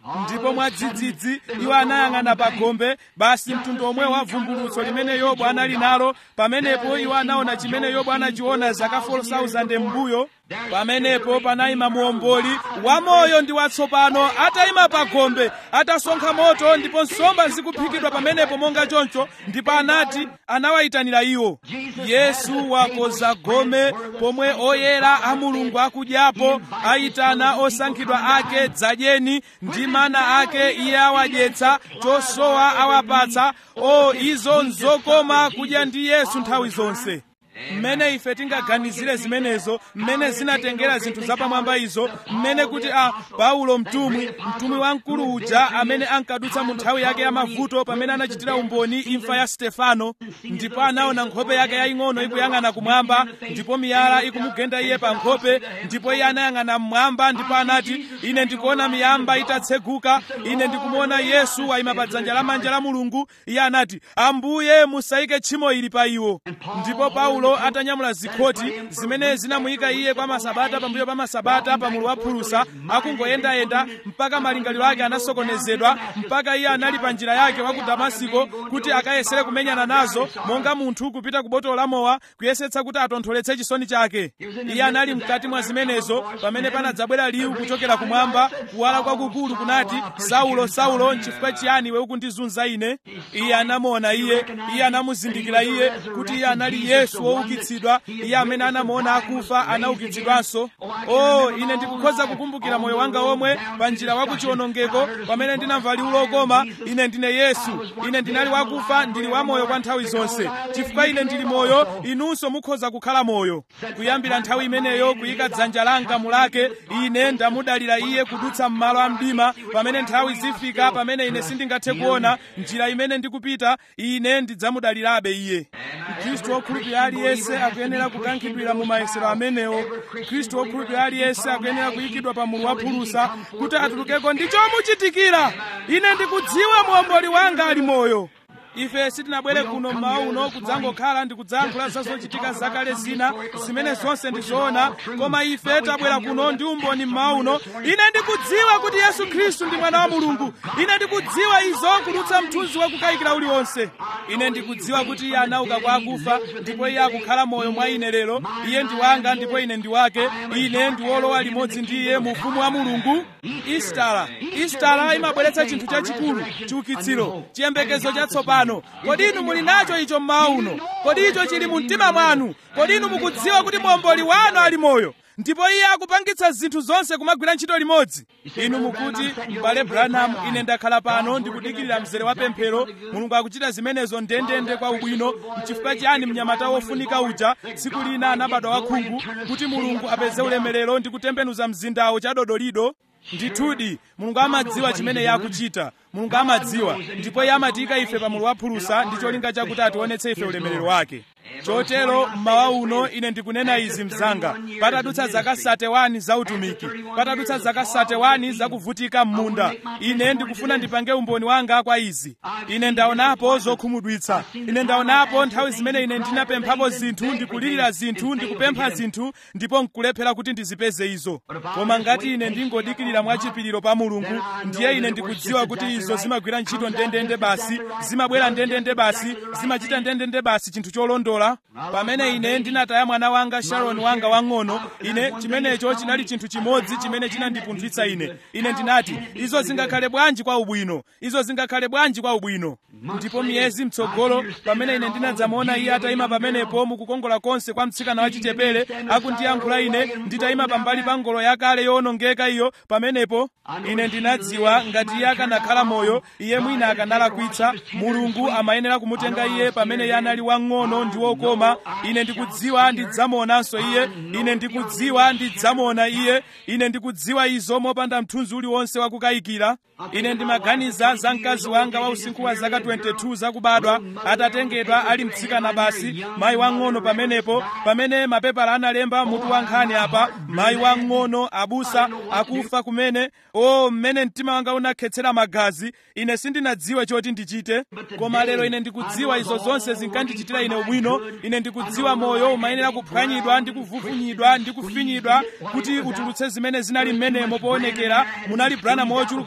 ndipo mwadzidzidzi iwo anayang'ana pa gombe basi mtundu omwe wa vumbulutso limene yobu anali nalo pamenepo iwo anaona chimene yobu anachiona zaka 4000 m'mbuyo pamenepo panayima muomboli wamoyo ndi watsopano atayima pa gombe atasonkha moto ndipo nsomba zikuphikidwa pamenepo monga choncho ndipo anati anawayitanira iwo yesu wakoza gome pomwe oyera a mulungu akudyapo ayitana osankhidwa ake dzadyeni ndi mana ake iye awadyetsa chosowa awapatsa o izo nzokoma kudya ndi yesu nthawi zonse mmene ife tingaganizire zimenezo mmene zinatengera zinthu zapamwamba izo mmene kuti a paulo mtumwi mtumwi wamkulu uja amene ankadutsa mu nthawi yake ya mavuto pamene anachitira umboni imfa ya stefano ndipo anaona nkhope yake yaying'ono ikuyang'ana kumwamba ndipo miyala ikumugenda iye pa nkhope ndipo iye anayang'ana mmwamba ndipo anati ine ndikuona miyamba itatseguka ine ndikumuona yesu wayima pa dzanja lamanja la mulungu iye anati ambuye musayike tchimo ili pa iwo ndipo paulo atanyamula zikhoti zimene zinamuyika iye kwa masabata pambuyo pa masabata pamulu wa phulusa akungoyendayenda mpaka malingaliro ake anasokonezedwa mpaka iye anali pa njira yake wa ku damasiko kuti akayesere kumenyana nazo monga munthu kupita ku botolo la mowa kuyesetsa kuti atontholetse chisoni chake iye anali mkati mwa zimenezo pamene panadzabwera liwu kuchokera kumwamba kuwala kwakukulu kunati saulo saulo nchifukwa chiyani iwe ukundizunza ine iye anamuona iye iye anamuzindikira iye kuti iye anali yesu woukitsidwa iye amene anamuona akufa anaukitsidwanso o ine ndikukhoza kukumbukira moyo wanga omwe pa njira wa kuchiwonongeko pamene ndinamva liwu lokoma ine ndine yesu ine ndinali wakufa ndili wamoyo kwa nthawi zonse chifukwa ine ndili moyo inunso mukhoza kukhala moyo kuyambira nthawi imeneyo kuyika dzanja langa mulake ine ndamudalira iye kudutsa m'malo a mdima pamene nthawi zifika pamene ine sindingathe kuona njira imene ndikupita ine ndidzamudalirabe iye mkhristu wokhulupirira aliyense akuyenera kukankhidwira mu mayesero amenewo khristu wokhulupirira aliyense akuyenera kuyikidwa pa mulu wa phulusa kuti atulukeko ndi chomuchitikira ine ndikudziwa muomboli wanga ali moyo ife sitinabwere kuno mmawa uno kudzangokhala ndi kudzayankhula za zochitika zakale zina zimene zonse ndi zoona koma ife tabwera kuno ndi umboni mmawa uno ine ndikudziwa kuti yesu khristu ndi mwana wa mulungu ine ndikudziwa izo kudutsa mthunzi wakukayikira uliwonse ine ndikudziwa kuti iye anauka kwa akufa ndipo iye akukhala moyo mwa ine lero iye ndi wanga ndipo ine ndi wake ine ndi wolowa limodzi ndi iye mu ufumu wa mulungu istala istala imabweretsa chinthu chachikulu chiukitsiro chiyembekezo chatsopano kodi inu muli nacho icho mmawa uno kodi icho chili mu mtima mwanu kodi inu mukudziwa kuti muomboli wanu ali moyo ndipo iye akupangitsa zinthu zonse kumagwira ntchito limodzi inu mukuti m'bale branham ine ndakhala pano ndikudikirira mzere wa pemphero mulungu akuchita zimenezo ndendende kwa ubwino mchifukwa chiyani mnyamata wofunika uja tsiku lina anabadwa wakhungu kuti mulungu apeze ulemerero ndi kutembenuza mzindawo chadodolido ndithudi mulungu amadziwa chimene iye akuchita mulungu amadziwa ndipo iye amatiyika ife pa mulu wa phulusa ndi cholinga chakuti ationetse ife ulemerero wake chotero mmawa uno ine ndikunena izi mzanga patadutsa zaka 31 za utumiki patadutsa zaka 31 za kuvutika m'munda ine ndikufuna ndipange umboni wanga kwa izi ine ndaonapo zokhumudwitsa ine ndaonapo nthawi zimene ine ndinapemphapo zinthu ndikulirira zinthu ndikupempha zinthu ndipo nkulephera kuti ndizipeze izo koma ngati ine ndingodikirira mwachipiriro pa mulungu ndiye ine ndikudziwa kuti izo zimagwira ntchito ndendende basi zimabwera ndendende basi zimachita ndendende basi chinthu cholondola pamene ine ndinataya mwana wanga sharon wanga wang'ono ine chimenecho chinali chinthu chimodzi chimene chinandipunthwitsa ine ine ndinati izo zingakhale bwanji kwa ubwino izo zingakhale bwanji kwa ubwino ndipo miyezi mtsogolo pamene ine ndinadzamuona iye atayima pamenepo mukukongola konse kwa mtsikana wachichepere akundiyankhula ine nditayima pambali pa ngolo yakale yowonongeka iyo pamenepo ine ndinadziwa ngati iye akanakhala moyo iye mwina akanalakwitsa mulungu amayenera kumutenga iye pamene iye anali wang'ono ndi wokoma ine ndikudziwa ndidzamuonanso iye ine ndikudziwa ndidzamuona iye ine ndikudziwa izo mopanda mthunzi uliwonse wakukayikira ine ndimaganiza za mkazi wanga wa usinkhu wa zaka 22 zakubadwa atatengedwa ali mtsikana basi mayi wang'ono pamenepo pamene mapepala analemba mutu wa nkhani apa mayi wang'ono abusa akufa kumene o mmene mtima wanga unakhetsera magazi ine sindinadziwe choti ndichite koma lero ine ndikudziwa izo zonse zinkandichitira ine ubwino ine ndikudziwa moyo umayenera kuphwanyidwa ndi kuvuvunyidwa ndi kufinyidwa kuti utulutse zimene zinali mmenemo poonekera munali branham wochuluka kwambiri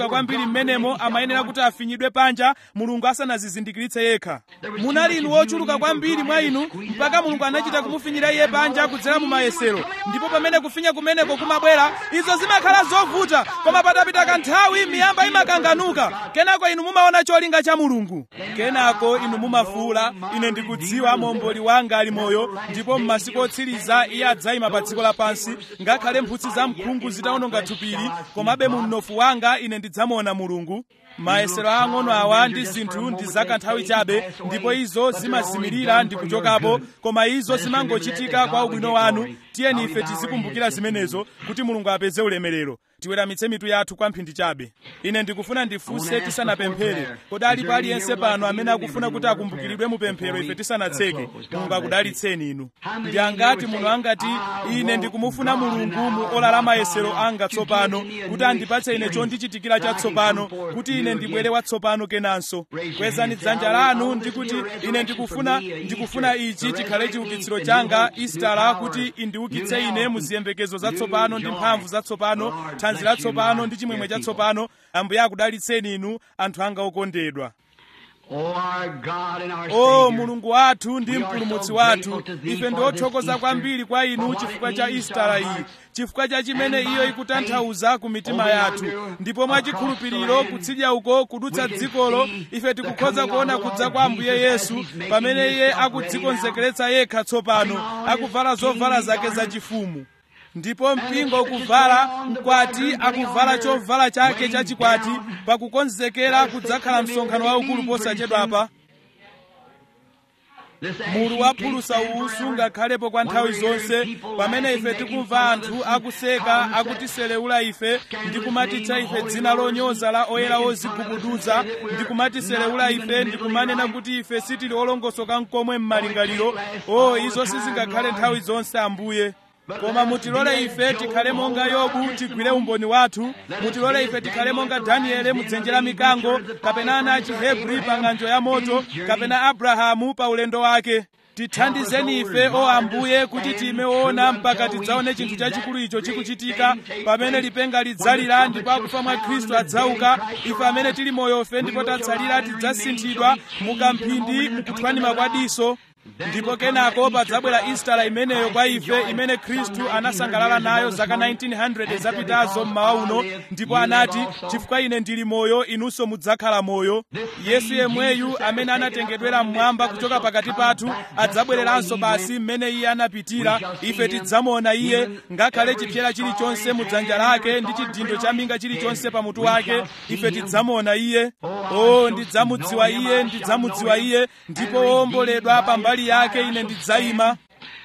anali mmenemo amayenera kuti afinyidwe panja mulungu asanazizindikiritse yekha munali inu ochuluka kwambiri mwa inu mpaka mulungu anachita kumufinyira iye panja kudzera mu mayesero ndipo pamene kufinya kumeneko kumabwera izo zimakhala zovuta koma patapita kanthawi miyamba imakanganuka kenako inu mumaona cholinga cha mulungu kenako inu mumafuula ine ndikudziwa momboli wanga ali moyo ndipo m'masiku otsiriza iye adzayima pa dziko lapansi ngakhale mphutsi za mkhungu zitawononga thupili komabe mu mnofu wanga ine ndidzamuona mulungu mayesero ang'ono awa ndi zinthu ndi zakanthawi chabe ndipo izo zimazimirira ndi kuchokapo koma izo zimangochitika kwa ubwino wanu tiyeni ife tizikumbukira zimenezo kuti mulungu apeze ulemerero tiweramitse mitu yathu kwa mphindi chabe ine ndikufuna ndifunse tisanapemphere kodi alipo aliyense pano amene akufuna kuti akumbukiridwe mu pemphero ife tisanatseke mulungu akudalitseni inu ndi angati muno angati ine ndikumufuna mulungu mu ola la mayesero anga tsopano kuti andipatse ine chondichitikira chatsopano kuti ine ndibwere watsopano kenanso kwezani dzanja lanu ndikuti ine ndikufuna ndikufuna ichi chikhale chiukitsiro changa istala kuti indiukitse ine mu ziyembekezo zatsopano ndi mphamvu zatsopano thanzi latsopano ndi chimwemwe chatsopano ambuye akudalitseni inu anthu anga okondedwa o mulungu wathu ndi mpulumutsi wathu ife ndi othokoza kwambiri kwa inu chifukwa cha istala iyi chifukwa cha chimene iyo ikutanthauza ku mitima yathu ndipo mwachikhulupiriro kutsidya uko kudutsa dzikolo ife tikukhoza kuona kudza kwa ambuye yesu pamene iye akudzikonzekeretsa yekha tsopano akuvala zovala zake zachifumu ndipo mpingo ukuvala mkwati akuvala chovala chake chachikwati pakukonzekera kudzakhala msonkhano waukulu posachedwapa mulu waphulusa uwu sungakhalepo kwa nthawi zonse pamene ife tikumva anthu akuseka akutiselewula ife ndi kumatitcha ife dzina lonyoza la oyera ozigubuduza ndi kumatiselewula ife ndi kumanena kuti ife sitili olongosoka mkomwe m'malingaliro o izo sizingakhale nthawi zonse ambuye koma mutilole ife tikhale monga yobu tigwire umboni wathu mutilole ife tikhale monga daniele mudzenje la mikango kapena ana a chihebri pa ng'anjo ya moto kapena abrahamu pa ulendo wake tithandizeni ife o ambuye kuti time woona mpaka tidzaone chinthu chachikulu icho chikuchitika pamene lipenga lidzalira ndipo akufa mwa khristu adzauka ife amene tili moyofe ndipo tatsalira tidzasinthidwa mukamphindi mukuthwanima kwa diso ndipo kenako padzabwera istala imeneyo kwa ife imene khristu anasangalala nayo zaka 1900 zapitazo mmawa uno ndipo anati chifukwa ine ndili moyo inunso mudzakhala moyo yesu yemweyu amene anatengedwera mmwamba kuchoka pakati pathu adzabwereranso basi mmene iye anapitira ife tidzamuona iye ngakhale chipyera chilichonse mu dzanja lake ndi chidindo cha minga chilichonse pa mutu wake ife tidzamuona iye o ndidzamudziwa iye ndidzamudziwa iye ndipo womboledwa pambali mbali yake ine ndidzayima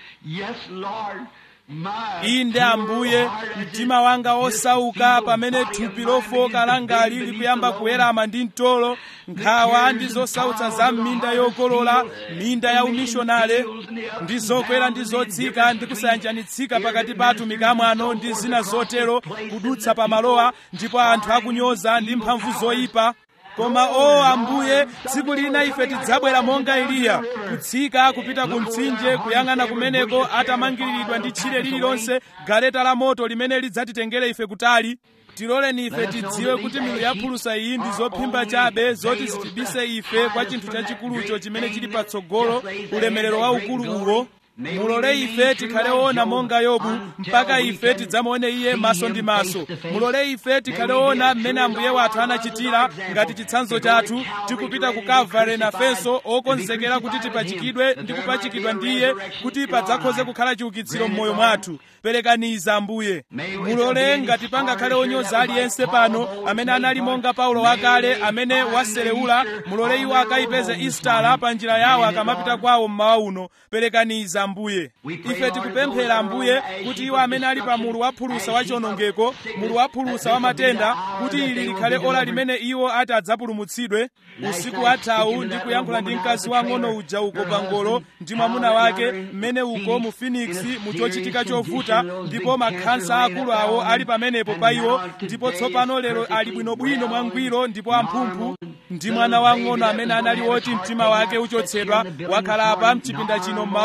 inde ambuye mtima wanga osauka pamene thupi lofoka langali likuyamba kuwerama ndi mtolo nkhawa ndi zosautsa za minda yokolola minda ya umishonale ndi zokwera ndi zotsika ndi kusayanjanitsika pakati pa atumiki amwano ndi zina zotero kudutsa pa malowa ndipo anthu akunyoza ndi mphamvu zoyipa koma o ambuye tsiku lina ife tidzabwera monga eliya kutsika kupita ku mtsinje kuyang'ana kumeneko atamangiriridwa ndi tchire lililonse galeta la moto limene lidzatitengere ife kutali tiloleni ife tidziwe kuti milu yaphulusa iyi ndi zophimba chabe zoti zitibise ife kwa chinthu chachikulucho chimene chili patsogolo ulemerero waukulu uwo mulole ife tikhale ona monga yobu mpaka ife tidzamuone iye maso ndi maso mulole ife tikhale ona mmene ambuye wathu anachitira ngati chitsanzo chathu tikupita ku kalvare nafenso okonzekera kuti tipachikidwe ndi kupachikidwa ndi iye kuti padzakhoze kukhala chiukitsiro m'moyo mwathu perekaniza ambuye mulole ngati pangakhale onyoza aliyense pano amene anali monga paulo wakale amene waselewula mulole iwo akayipeze istala pa njira yawo akamapita kwawo mmawa uno perekaniza ambuye ife tikupemphera ambuye kuti iwo amene ali pa mulu waphulusa wa chiwonongeko mulu waphulusa wa matenda kuti ili likhale ola limene iwo ati adzapulumutsidwe usiku wathawu ndi kuyankhula ndi mkazi wang'ono uja uko pangolo ndi mwamuna wake mmene uko mu phoenix mu chochitika chovuta ndipo makhansa akulu awo ali pamenepo pa iwo ndipo tsopano lero ali bwinobwino mwangwiro ndipo amphumphu ndi mwana wang'ono amene anali woti mtima wake uchotsedwa wakhala apa mchipinda chino mmawa uno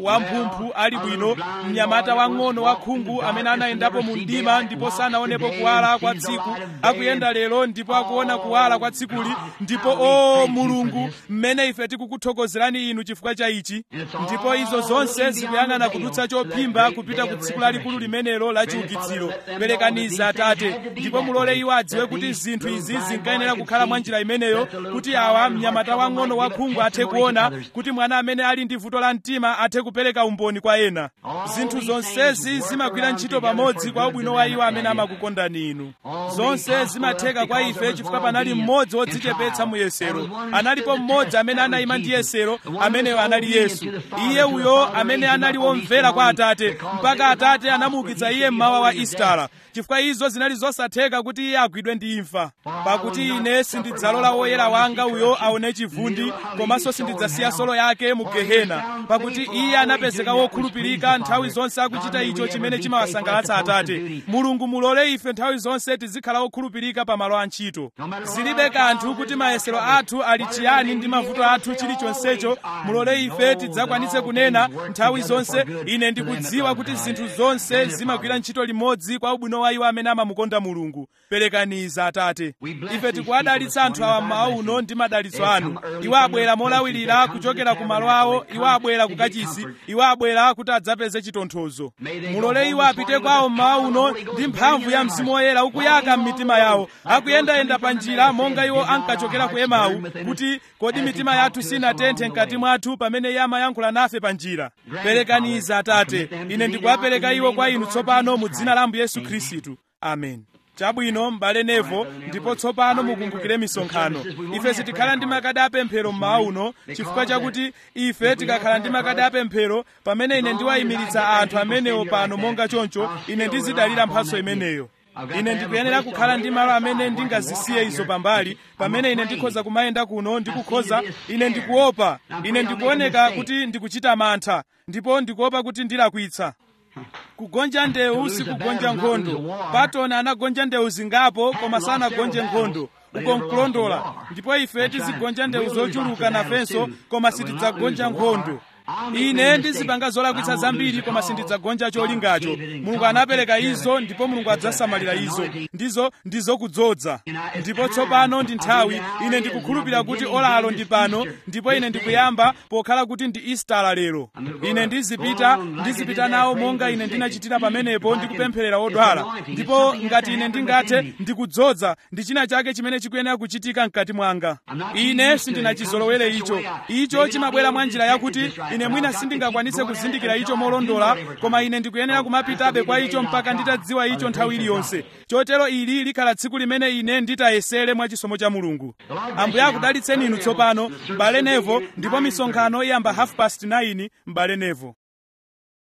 wamphumphu ali bwino mnyamata wang'ono wakhungu amene anayendapo mu mdima ndipo sanaonepo kuwala kwa tsiku akuyenda lero ndipo akuona kuwala kwa tsikuli ndipo o mulungu mmene ife tikukuthokozerani inu chifukwa cha ichi ndipo izo zonse zikuyang'ana kudutsa chophimba kupita ku tsiku lalikulu limenelo la chiukitsiro perekaniza atate ndipo mulole iwo adziwe kuti zinthu izi zinkayenera kukhala mwa njira imeneyo kuti awa mnyamata wang'ono wakhungu athe kuona kuti mwana amene ali ndi vuto la mtima athe kupereka umboni kwa ena zinthu zonsezi zimagwira ntchito pamodzi kwa ubwino wa iwo amene amakukondani inu zonse zimatheka kwa ife chifukwa panali mmodzi wodzichepetsa mu yesero analipo mmodzi amene anayima ndi yesero ameneyo anali yesu iye uyo amene anali womvera kwa atate mpaka atate anamuukitsa iye mmawa wa istara chifukwa izo zinali zosatheka kuti iye agwidwe ndi imfa pakuti ine sindidzalola woyera wanga uyo aone chivundi komanso sindidzasiya solo yake mu gehena pakuti iye anapezeka wokhulupirika nthawi zonse akuchita icho chimene chimawasangalatsa atate mulungu mulole ife nthawi zonse tizikhala wokhulupirika pa malo a ntchito zilibe kanthu kuti mayesero athu ali chiyani ndi mavuto athu chilichonsecho mulole ife tidzakwanitse kunena nthawi zonse ine ndikudziwa kuti zinthu zonse zimagwira ntchito limodzi kwa ubwino wa iwo amene amamukonda mulungu perekaniza atate ife tikuwadalitsa anthu awa mmawa uno ndi madalitso anu iwo abwera molawirira kuchokera ku malo awo iwo abwera ku kachisi iwo abwera kuti adzapeze chitonthozo mulole iwo apite kwawo mmawa uno ndi mphamvu ya mzimu woyera ukuyaka m'mitima yawo akuyendayenda pa njira monga iwo ankachokera ku emau kuti kodi mitima yathu sinatenthe mkati mwathu pamene iye amayankhula nafe pa njira perekaniza atate ine ndikuwapereka iwo kwa inu tsopano mu dzina la ambuye yesu khristu amen chabwino m'bale nevo ndipo tsopano mukumbukire misonkhano ife sitikhala ndi makadi apemphero mmawa uno chifukwa chakuti ife tikakhala ndi makadi apemphero pamene ine ndiwayimiritsa anthu amenewo pano monga choncho ine ndizidalira mphatso imeneyo ine ndikuyenera kukhala ndi malo amene ndingazisiye izo pambali pamene ine ndikhoza kumayenda kuno ndikukhoza ine ndikuopa ine ndikuoneka kuti ndikuchita mantha ndipo ndikuopa kuti ndilakwitsa kugonja ndewu sikugonja nkhondo patoni anagonja ndewu zingapo koma sanagonje nkhondo uko nkulondola ndipo ife tizigonja ndewu zochuluka nafenso koma sitidzagonja nkhondo ine ndizipanga zolakwitsa zambiri koma sindidzagonja cholingacho mulungu anapereka izo ndipo mulungu adzasamalira izo ndizo ndizokudzoza ndipo tsopano ndi nthawi ine ndikukhulupirira kuti olalo ndi pano ndipo ine ndikuyamba pokhala kuti ndi istala lero ine ndizipita ndizipita nawo monga ine ndinachitira pamenepo ndikupempherera odwala ndipo ngati ine ndingathe ndikudzoza ndi china chake chimene chikuyenera kuchitika mkati mwanga ine sindinachizolowere icho icho chimabwera mwa njira yakuti ine mwina sindingakwanise kuzindikira icho molondola koma ine ndikuyenera kumapitabe kwa icho mpaka nditadziwa icho nthawi iliyonse chotero ili likhala tsiku limene ine nditayesere mwa chisomo cha mulungu ambuye akudalitseni inu tsopano m'bale nevo ndipo misonkhano iyamba half past 9 m'bale nevo